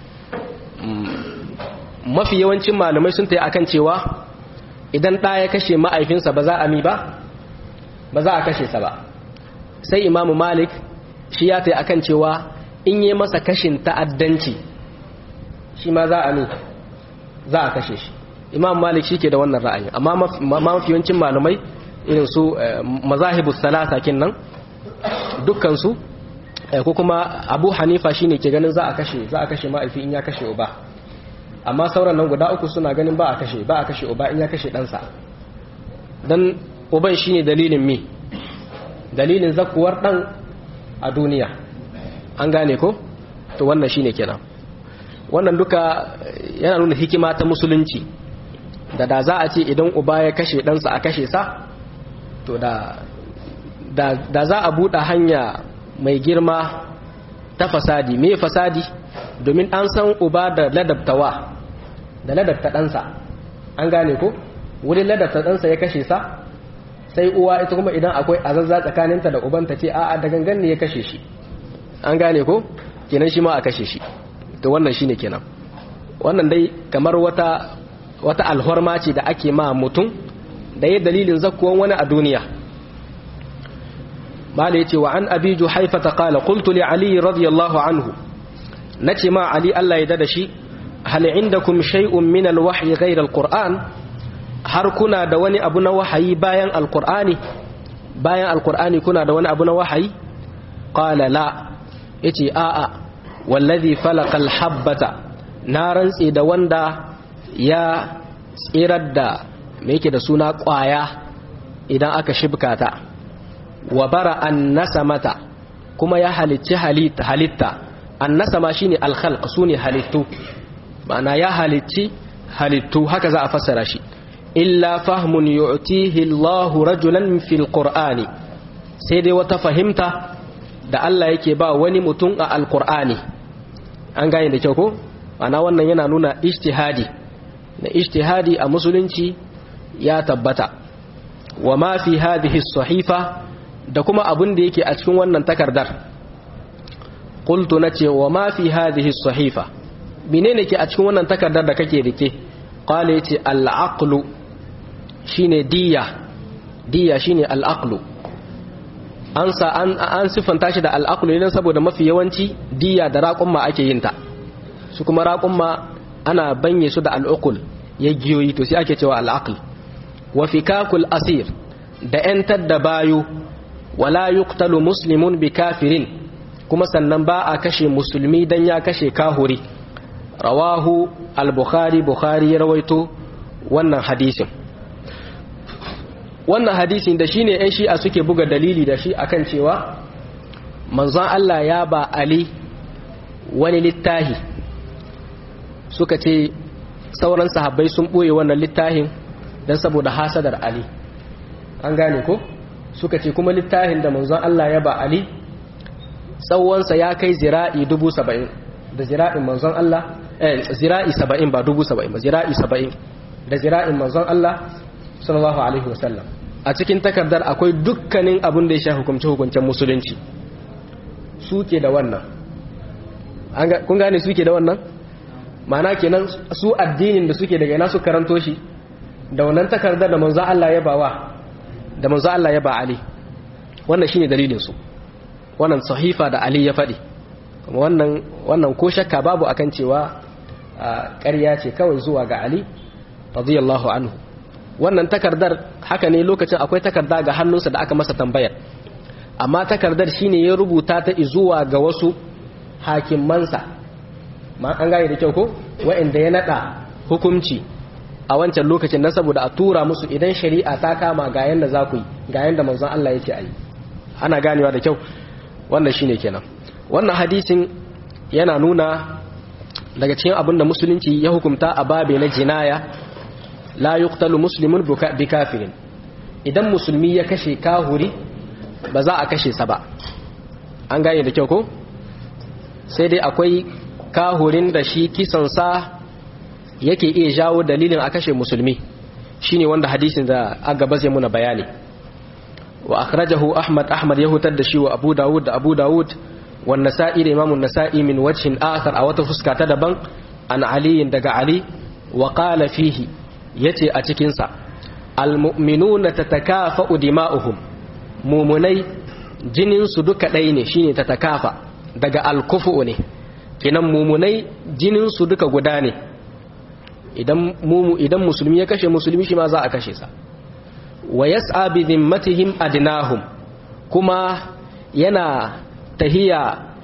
mafi yawancin malamai sun tayi akan cewa idan ɗa ya kashe ma'aifinsa ba za a mi ba ba za a kashe sa ba sai imamu malik shi ya tayi akan cewa in yi masa kashin ta'addanci shi ma za a mi za a kashe shi imam malik shi ke da wannan ra'ayi amma mafi yawancin malamai irin su mazahibus salasa kin nan dukkansu ko kuma abu hanifa shine ke ganin za a kashe za a kashe ma'aifi in ya kashe uba amma sauran nan guda uku suna ganin ba a kashe ba a kashe uba in ya kashe ɗansa don uban shine dalilin mi dalilin zakuwar ɗan a duniya an gane ko to wannan shine kenan wannan duka yana nuna hikima ta musulunci da da za a ce idan uba ya kashe ɗansa a kashe sa to da da za a buɗe hanya mai girma ta fasadi me fasadi domin an san uba da ladabtawa da ladabta ɗansa an gane ko wurin ladabta ɗansa ya kashe sa sai uwa ita kuma idan akwai azazza tsakaninta da ubanta ce a'a da gangan ne ya kashe shi an gane ko kenan shi ma a kashe shi to wannan shine kenan wannan dai kamar wata wata alhorma ce da ake ma mutum da ya dalilin zakkuwan wani a duniya mala yace wa an abi juhaifa ta qala qultu li ali radiyallahu anhu nace ma ali Allah ya dada shi hal indakum shay'un min alwahyi ghayra alquran har kuna da wani abu na wahayi bayan alqur'ani bayan alqur'ani kuna da wani abu na wahayi qala la yace a'a wallazi falaqa alhabbata na rantse da wanda ya tsirar da me yake da suna kwaya idan aka shibka ta wa bara an nasamata kuma ya halicci halitta an nasama shine alkhalq sune halittu ma'ana ya halicci halittu haka za a fassara shi illa fahmun yu'tihi Allahu rajulan fil qur'ani sai dai wata fahimta da Allah yake ba wani mutum a alqur'ani an gane da kyau ko ma'ana wannan yana nuna ijtihadi na ijtihadi a musulunci ya tabbata wa ma fi hadhihi sahifa da kuma abin da yake a cikin wannan takardar qultu nace wa ma fi hadhihi sahifa menene ke a cikin wannan takardar da kake rike qala yace al-aqlu shine diya diya shine al-aqlu an sa an an sifanta shi da al-aqlu ne saboda mafi yawanci diya da raqumma ake yin ta su kuma raqumma ana banye su da al-uqul ya giyoyi to sai ake cewa al-aql wa fikakul asir da 'yantar da bayu wala yuqtalu muslimun bi kafirin kuma sannan ba a kashe musulmi dan ya kashe kahuri rawahu al-bukhari bukhari ya rawaito wannan hadisin wannan hadisin da shine ɗan shi'a suke buga dalili da shi akan cewa manzon Allah ya ba Ali wani littahi suka ce sauran sahabbai sun ɓoye wannan littahin don saboda hasadar Ali an gane ko suka ce kuma littafin da manzon Allah ya ba Ali tsawonsa ya kai zira'i dubu saba'in da zira'in manzon Allah eh zira'i saba'in ba dubu saba'in ba zira'i saba'in da zira'in manzon Allah sallallahu alaihi wasallam a cikin takardar akwai dukkanin abin da ya sha hukumce hukuncen musulunci suke da wannan kun gane suke da wannan ma'ana kenan su addinin da suke daga ina su karanto shi da wannan takardar da manzon Allah ya bawa da manzo Allah ya ba Ali wannan shine dalilin su wannan sahifa da Ali ya faɗi wannan wannan ko shakka babu akan cewa ƙarya ce kawai zuwa ga Ali radiyallahu anhu wannan takardar haka ne lokacin akwai takarda ga hannunsa da aka masa tambayar amma takardar shine ya rubuta ta zuwa ga wasu hakimansa ma an gane da kyau ko wa'anda ya nada hukunci a wancan lokacin na saboda a tura musu idan shari'a ta kama ga yanda za ku yi ga yanda manzon Allah yake a yi ana ganewa da kyau wannan shine kenan wannan hadisin yana nuna daga cikin abin da musulunci ya hukumta a babe na jinaya la yuqtalu muslimun bi kafirin idan musulmi ya kashe kahuri ba za a kashe sa ba an gane da kyau ko sai dai akwai kahurin da shi kisan sa yake iya jawo dalilin a kashe musulmi shine wanda hadisin da aka baze muna bayani wa akhrajahu ahmad ahmad ya hutar da shi wa abu dawud da abu dawud wa nasa'i da imamun nasa'i min wajhin akhar a wata fuska ta daban an ali daga ali wa qala fihi yace a cikin sa almu'minuna tatakafa'u dima'uhum mumunai jinin su duka ɗaya ne shine tatakafa daga alkufu ne kinan mumunai jinin su duka guda ne idan mumu idan musulmi ya kashe musulmi shi ma za a kashe sa wa yas'a bi dhimmatihim adnahum kuma yana tahiya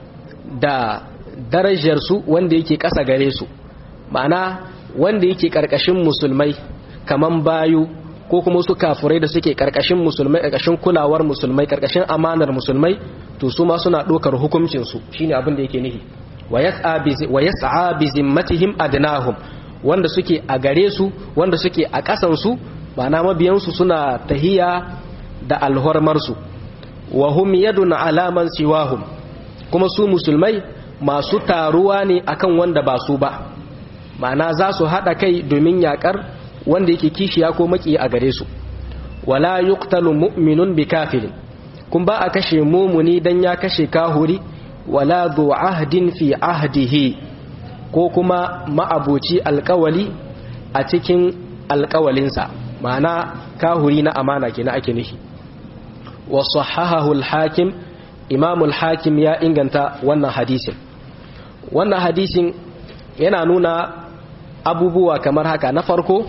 da darajar su wanda yake ƙasa gare su ma'ana wanda yake ƙarƙashin musulmai kaman bayu ko kuma su kafurai da suke ƙarƙashin musulmai ƙarƙashin kulawar musulmai ƙarƙashin amanar musulmai to su ma suna ɗaukar hukuncin su shine abin da yake nihi wa yas'a bi zimmatihim adnahum wanda suke a gare su wanda suke a ƙasan su ma'ana mabiyansu suna tahiya da alhormarsu wa hum yadun alaman siwahum kuma su musulmai masu taruwa ne akan wanda ba su ba ma'ana za su haɗa kai domin yaƙar wanda yake kishiya ko maki a gare su wala yuqtalu mu'minun bi kafirin kun ba a kashe mumuni dan ya kashe kahuri wala dhu ahdin fi ahdihi ko kuma ma'abuci alƙawali a cikin alƙawalinsa ma'ana kahuri na amana kenan ake nufi wa sahahahu al-hakim imam al-hakim ya inganta wannan hadisin wannan hadisin yana nuna abubuwa kamar haka na farko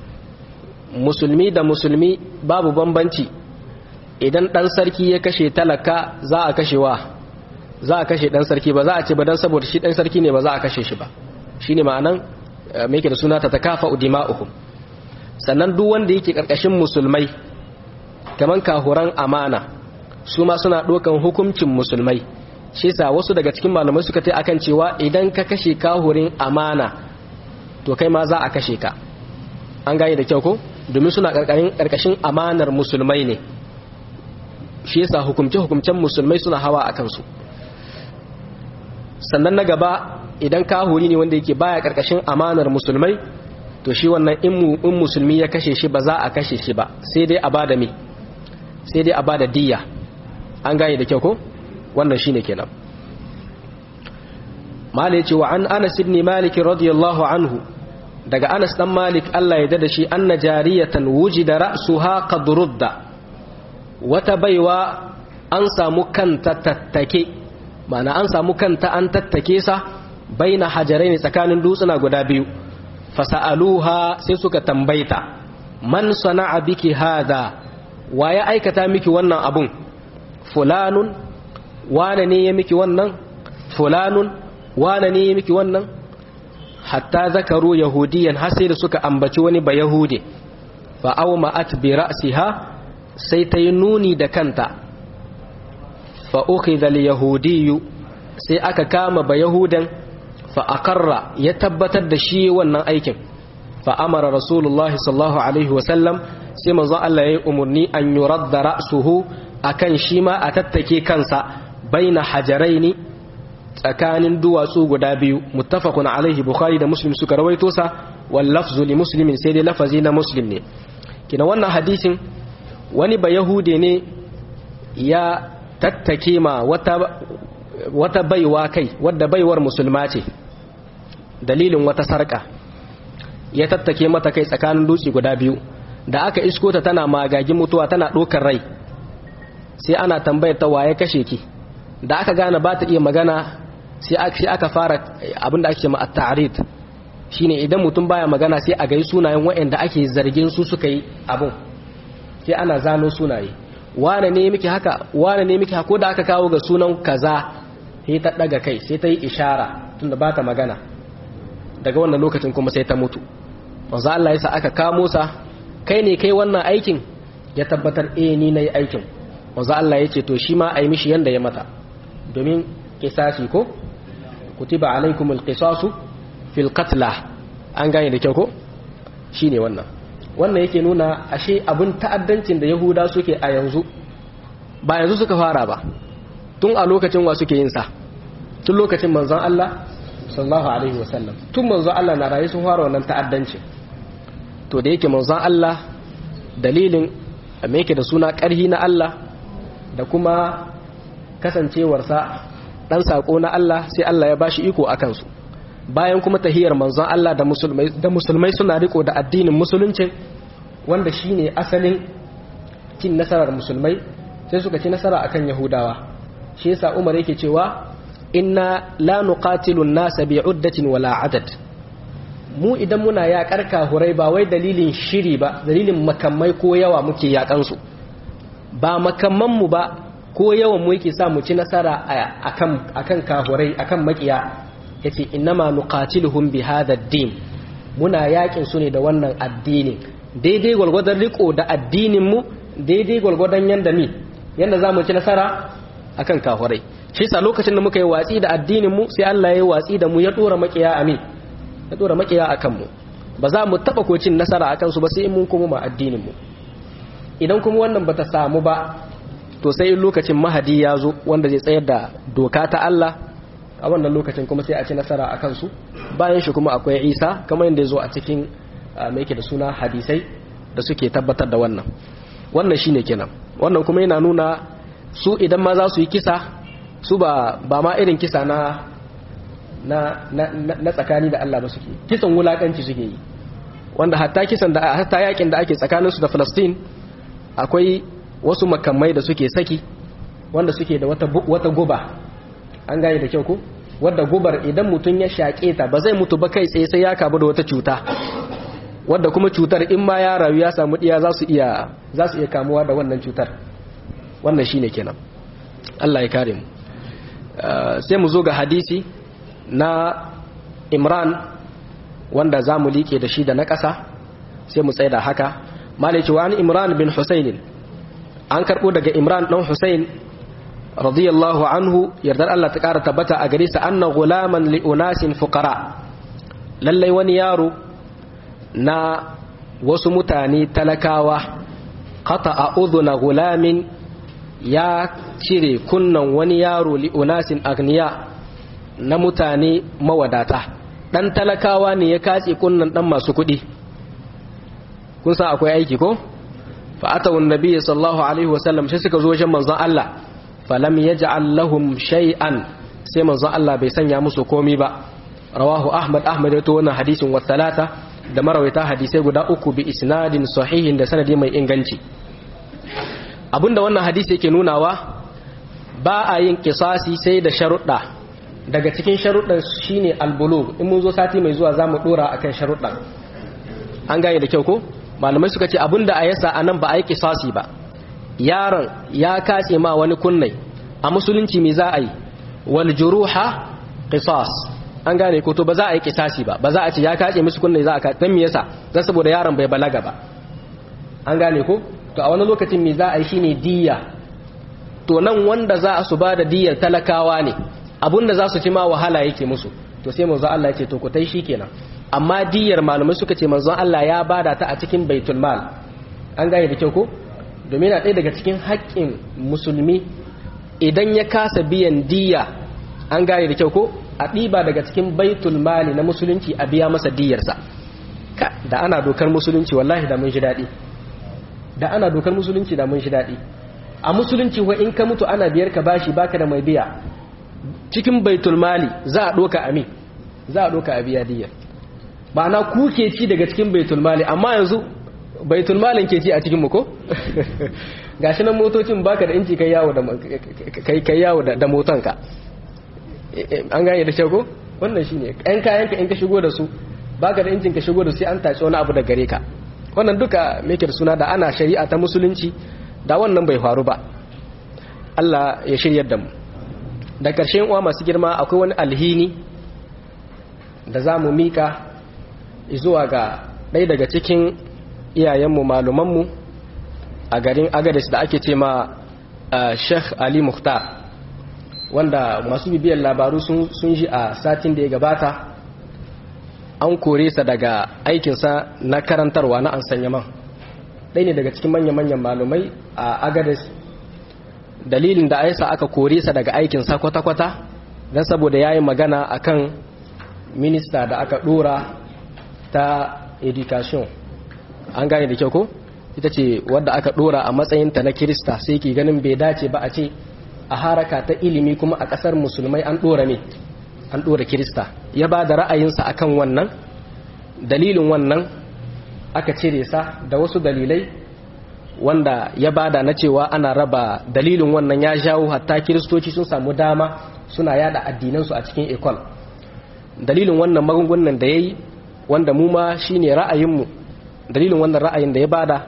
musulmi da musulmi babu bambanci idan dan sarki ya kashe talaka za a kashe wa za a kashe dan sarki ba za a ce ba dan saboda shi dan sarki ne ba za a kashe shi ba shine ma'anan me yake da suna ta takafa dima'uhum sannan duk wanda yake karkashin musulmai kaman kahuran amana su ma suna ɗaukan hukuncin musulmai shi sa wasu daga cikin malamai suka ta akan cewa idan ka kashe kahurin amana to kai ma za a kashe ka an gane da kyau ko domin suna karkashin amanar musulmai ne shi yasa hukumce hukumcen musulmai suna hawa a kansu sannan na gaba idan kahuri ne wanda yake baya karkashin amanar musulmai to shi wannan in musulmi ya kashe shi ba za a kashe shi ba sai dai a bada me sai dai a bada diyya an gane da kyau ko wannan shine kenan mala yace wa an Anas ibn Malik radiyallahu anhu daga Anas dan Malik Allah ya dada shi anna jariyatan wujida ra'suha qad rudda wata baiwa an samu kanta tattake ma'ana an samu kanta an tattake sa baina hajarain tsakanin dutsuna guda biyu fasa'aluha sai suka tambaita man sana'a biki hada wa ya aikata miki wannan abun fulanun wane ne ya miki wannan fulanun wane ne ya miki wannan hatta zakaru yahudiyan har sai da suka ambaci wani ba yahude fa awma'at bi ra'siha sai ta yi nuni da kanta fa ukhidha al yahudiyyu sai aka kama ba yahudan fa aqarra ya tabbatar da shi wannan aikin fa amara rasulullahi sallallahu alaihi wa sallam sai manzon Allah ya yi umarni an yuradda ra'suhu akan shi ma a tattake kansa baina hajaraini tsakanin duwatsu guda biyu muttafaqun alaihi bukhari da muslim suka rawaito sa wal lafzu li muslimin sai dai lafazi na muslim ne kina wannan hadisin wani ba yahude ne ya tattake ma wata wata baiwa kai wadda baiwar musulma ce dalilin wata sarka ya tattake mata kai tsakanin dutse guda biyu da aka isko ta tana magagin mutuwa tana ɗaukar rai sai ana tambayar ta waye kashe ki da aka gane ba ta iya magana sai aka fara abin da ake ma at-ta'rid shine idan mutum baya magana sai a gai sunayen waɗanda ake zargin su suka yi abun sai ana zano sunaye wane ne miki haka wane ne miki haka ko da aka kawo ga sunan kaza sai ta daga kai sai ta yi ishara tunda ba ta magana daga wannan lokacin kuma sai ta mutu manzo Allah ya sa aka kamo sa kai ne kai wannan aikin ya tabbatar eh ni nayi aikin manzo Allah ya ce to shi ma ai mishi yanda ya mata domin kisasi ko kutiba alaikumul qisasu fil qatla an gane da kyau ko shine wannan wannan yake nuna ashe abin ta'addancin da yahuda suke a yanzu ba yanzu suka fara ba tun a lokacin wa suke yin sa tun lokacin manzon Allah sallallahu alaihi wasallam tun manzon Allah na rayu sun fara wannan ta'addancin to da yake manzon Allah dalilin me yake da suna ƙarhi na Allah da kuma kasancewarsa dan sako na Allah sai Allah ya bashi iko akan su bayan kuma tahiyar manzon Allah da musulmai da musulmai suna riko da addinin musulunci wanda shine asalin cin nasarar musulmai sai suka ci nasara akan yahudawa shi yasa Umar yake cewa inna la nuqatilu an-nasa bi'uddatin wala adad mu idan muna yaƙar kahurai ba wai dalilin shiri ba dalilin makamai ko yawa muke yaƙan su ba makamman mu ba ko yawan mu yake sa mu ci nasara akan akan kahurai akan makiya yace innama nuqatiluhum bi hadha ad-din muna yakin su ne da wannan addinin daidai gwargwadon riko da addinin mu daidai gwargwadon yanda mi yanda zamu ci nasara akan kafirai shi yasa lokacin da muka yi watsi da addinin mu sai Allah ya yi watsi da mu ya dora makiya amin ya dora makiya akan mu ba za mu taba ko cin nasara akan su ba sai mun kuma ma addinin mu idan kuma wannan bata samu ba to sai lokacin mahadi ya zo wanda zai tsayar da doka ta Allah a wannan lokacin kuma sai a ci nasara a kansu bayan shi kuma akwai isa kamar yadda ya zo a cikin mai da suna hadisai da suke tabbatar da wannan wannan shine kenan wannan kuma yana nuna su idan ma za su yi kisa su ba ba ma irin kisa na na na tsakani da Allah ba suke kisan wulakanci suke yi wanda hatta kisan da hatta yakin da ake tsakanin su da Palestine akwai wasu makamai da suke saki wanda suke da wata wata guba an gane da kyau ko wadda gubar idan mutum ya shaƙe ta ba zai mutu ba kai tsaye sai ya kamu da wata cuta wadda kuma cutar in ma ya rayu ya samu diya za su iya za su iya kamuwa da wannan cutar wannan shine kenan Allah ya kare mu sai mu zo ga hadisi na Imran wanda za mu liƙe da shi da na ƙasa sai mu tsaya da haka malaki wa Imran bin Husayn an karɓo daga Imran ɗan Husayn radiyallahu anhu yardar Allah ta ƙara tabbata a gare sa anna gulaman li unasin fuqara lallai wani yaro na wasu mutane talakawa qata a udhuna gulamin ya cire kunnan wani yaro li unasin agniya na mutane mawadata dan talakawa ne ya katse kunnan dan masu kuɗi kun san akwai aiki ko fa atawu annabi sallallahu alaihi wasallam sai suka zo wajen manzon Allah falam yaj'al lahum shay'an sai manzon Allah bai sanya musu komi ba rawahu ahmad ahmad ya to wannan hadisin wa talata da marawaita hadisai guda uku bi isnadin sahihin da sanadi mai inganci abinda wannan hadisi yake nunawa ba a yin kisasi sai da sharuɗa daga cikin sharuɗan shine albulugh in mun zo sati mai zuwa zamu dora akan sharuɗan an gane da kyau ko malamai suka ce abinda a yasa anan ba a yi kisasi ba yaron ya kace ma wani kunnai a musulunci me za a yi wal juruha qisas an gane ko to ba za a yi kisasi ba ba za a ce ya kace musu kunnai za a ka dan me yasa dan saboda yaron bai balaga ba an gane ko to a wani lokacin me za a yi shine diya to nan wanda za a su bada diyar talakawa ne abunda za su ci ma wahala yake musu to sai manzo Allah ya ce to ku tai shikenan amma diyar malamai suka ce manzo Allah ya bada ta a cikin baitul mal an gane da kyau ko domin yana ɗaya daga cikin haƙƙin musulmi idan ya kasa biyan diya an gane da kyau ko a ɗiba daga cikin baitul mali na musulunci a biya masa diyarsa ka da ana dokar musulunci wallahi da mun shi daɗi da ana dokar musulunci da mun shi daɗi a musulunci wa in ka mutu ana biyar ka bashi baka da mai biya cikin baitul mali za a ɗoka ami za a ɗoka a biya diyar ma'ana ku ke ci daga cikin baitul mali amma yanzu baitul malin ke ci a cikin mu ko gashi nan motocin baka da inci kai yawo da kai kai yawo da motanka an gane da shago wannan shine ɗan kayan ka in ka shigo da su baka da incin ka shigo da su sai an tace wani abu da gare ka wannan duka meke da suna da ana shari'a ta musulunci da wannan bai faru ba Allah ya shiryar da mu da ƙarshen uwa masu girma akwai wani alhini da za mu mika zuwa ga ɗaya daga cikin iyayenmu malumanmu a garin agadis da ake ce ma sheikh ali muhtar wanda masu bibiyar labaru sun ji a satin da ya gabata an kore sa daga aikinsa na karantarwa na ansanyaman ɗaya ne daga cikin manya-manyan malumai a agadis dalilin da aisa aka kore sa daga aikinsa kwata-kwata don saboda ya yi magana akan minista da aka ɗora ta education an gane da kyau ko ita ce wadda aka ɗora a matsayinta na kirista sai ke ganin bai dace ba a ce a haraka ta ilimi kuma a ƙasar musulmai an ɗora ne an ɗora kirista ya ba da ra'ayinsa akan wannan dalilin wannan aka cire sa da wasu dalilai wanda ya bada na cewa ana raba dalilin wannan ya jawo hatta kiristoci sun samu dama suna yada addinansu a cikin ekol dalilin wannan magungunan da ya yi wanda mu ma shi ne ra'ayinmu dalilin wannan ra'ayin da ya bada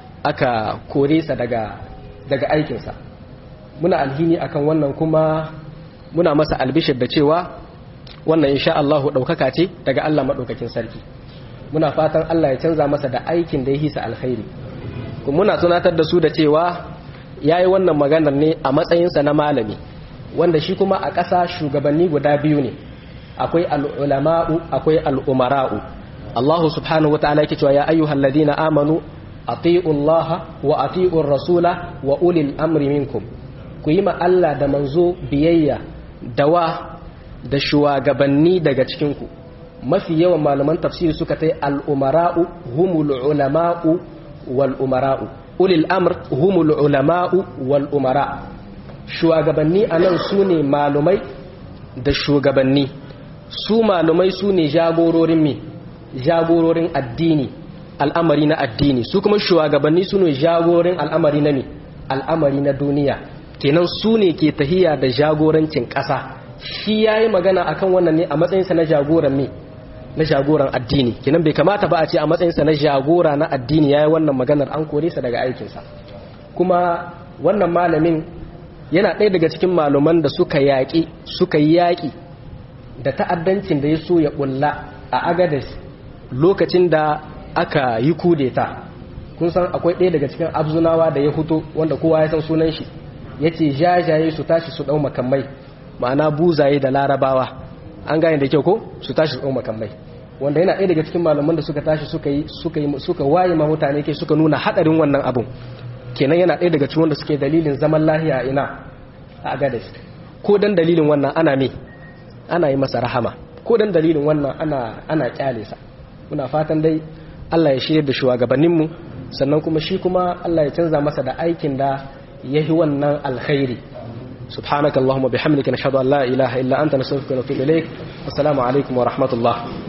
aka kore sa daga, daga aikinsa muna alhini akan wannan kuma muna masa albishir da cewa wannan insha Allah ɗaukaka ce daga Allah maɗaukakin sarki muna fatan Allah ya canza masa da aikin da ya hisa alkhairi kuma muna tunatar da su da cewa ya yi wannan maganar ne a matsayinsa na malami wanda shi kuma a ƙasa shugabanni guda biyu ne akwai al'ulama'u akwai al'umara'u Allah subhanahu wa ta'ala yake cewa ya ayyuhal ladina amanu ati'u Allah wa ati'u rasula wa ulil amri minkum ku yi ma Allah da manzo biyayya da wa da shugabanni daga cikinku mafi yawan malaman tafsiri suka tai al'umara'u humul ulama'u wal umara'u ulil amr humul ulama'u wal umara shugabanni anan su ne malumai da shugabanni su malumai su ne jagororin mi jagororin addini al'amari na addini su kuma shugabanni su ne jagorin al'amari na mi al'amari na duniya kenan su ne ke tahiya da jagorancin ƙasa shi ya yi magana akan wannan ne a matsayinsa na jagoran mi na jagoran addini kenan bai kamata ba a ce a matsayinsa na jagora na addini ya yi wannan maganar an kore sa daga aikinsa kuma wannan malamin yana ɗaya daga cikin malaman da suka yaƙi suka yi yaƙi da ta'addancin da ya so ya ƙulla a agadis lokacin da aka yi kudeta kun san akwai ɗaya daga cikin abzunawa da ya fito wanda kowa ya san sunan shi ya ce jajaye su tashi su ɗau makamai ma'ana buzaye da larabawa an gane da kyau ko su tashi su ɗau makamai wanda yana ɗaya daga cikin malaman da suka tashi suka yi suka yi suka waye ma mutane ke suka nuna hadarin wannan abun kenan yana ɗaya daga cikin wanda suke dalilin zaman lahiya ina a agadis ko dan dalilin wannan ana me ana yi masa rahama ko dan dalilin wannan ana ana kyale sa muna fatan dai Allah ya shirye da shugabannin mu sannan kuma shi kuma Allah ya canza masa da aikin da yahi wannan alkhairi سبحانك اللهم وبحمدك نشهد أن لا إله إلا أنت نستغفرك ونتوب إليك والسلام عليكم ورحمة الله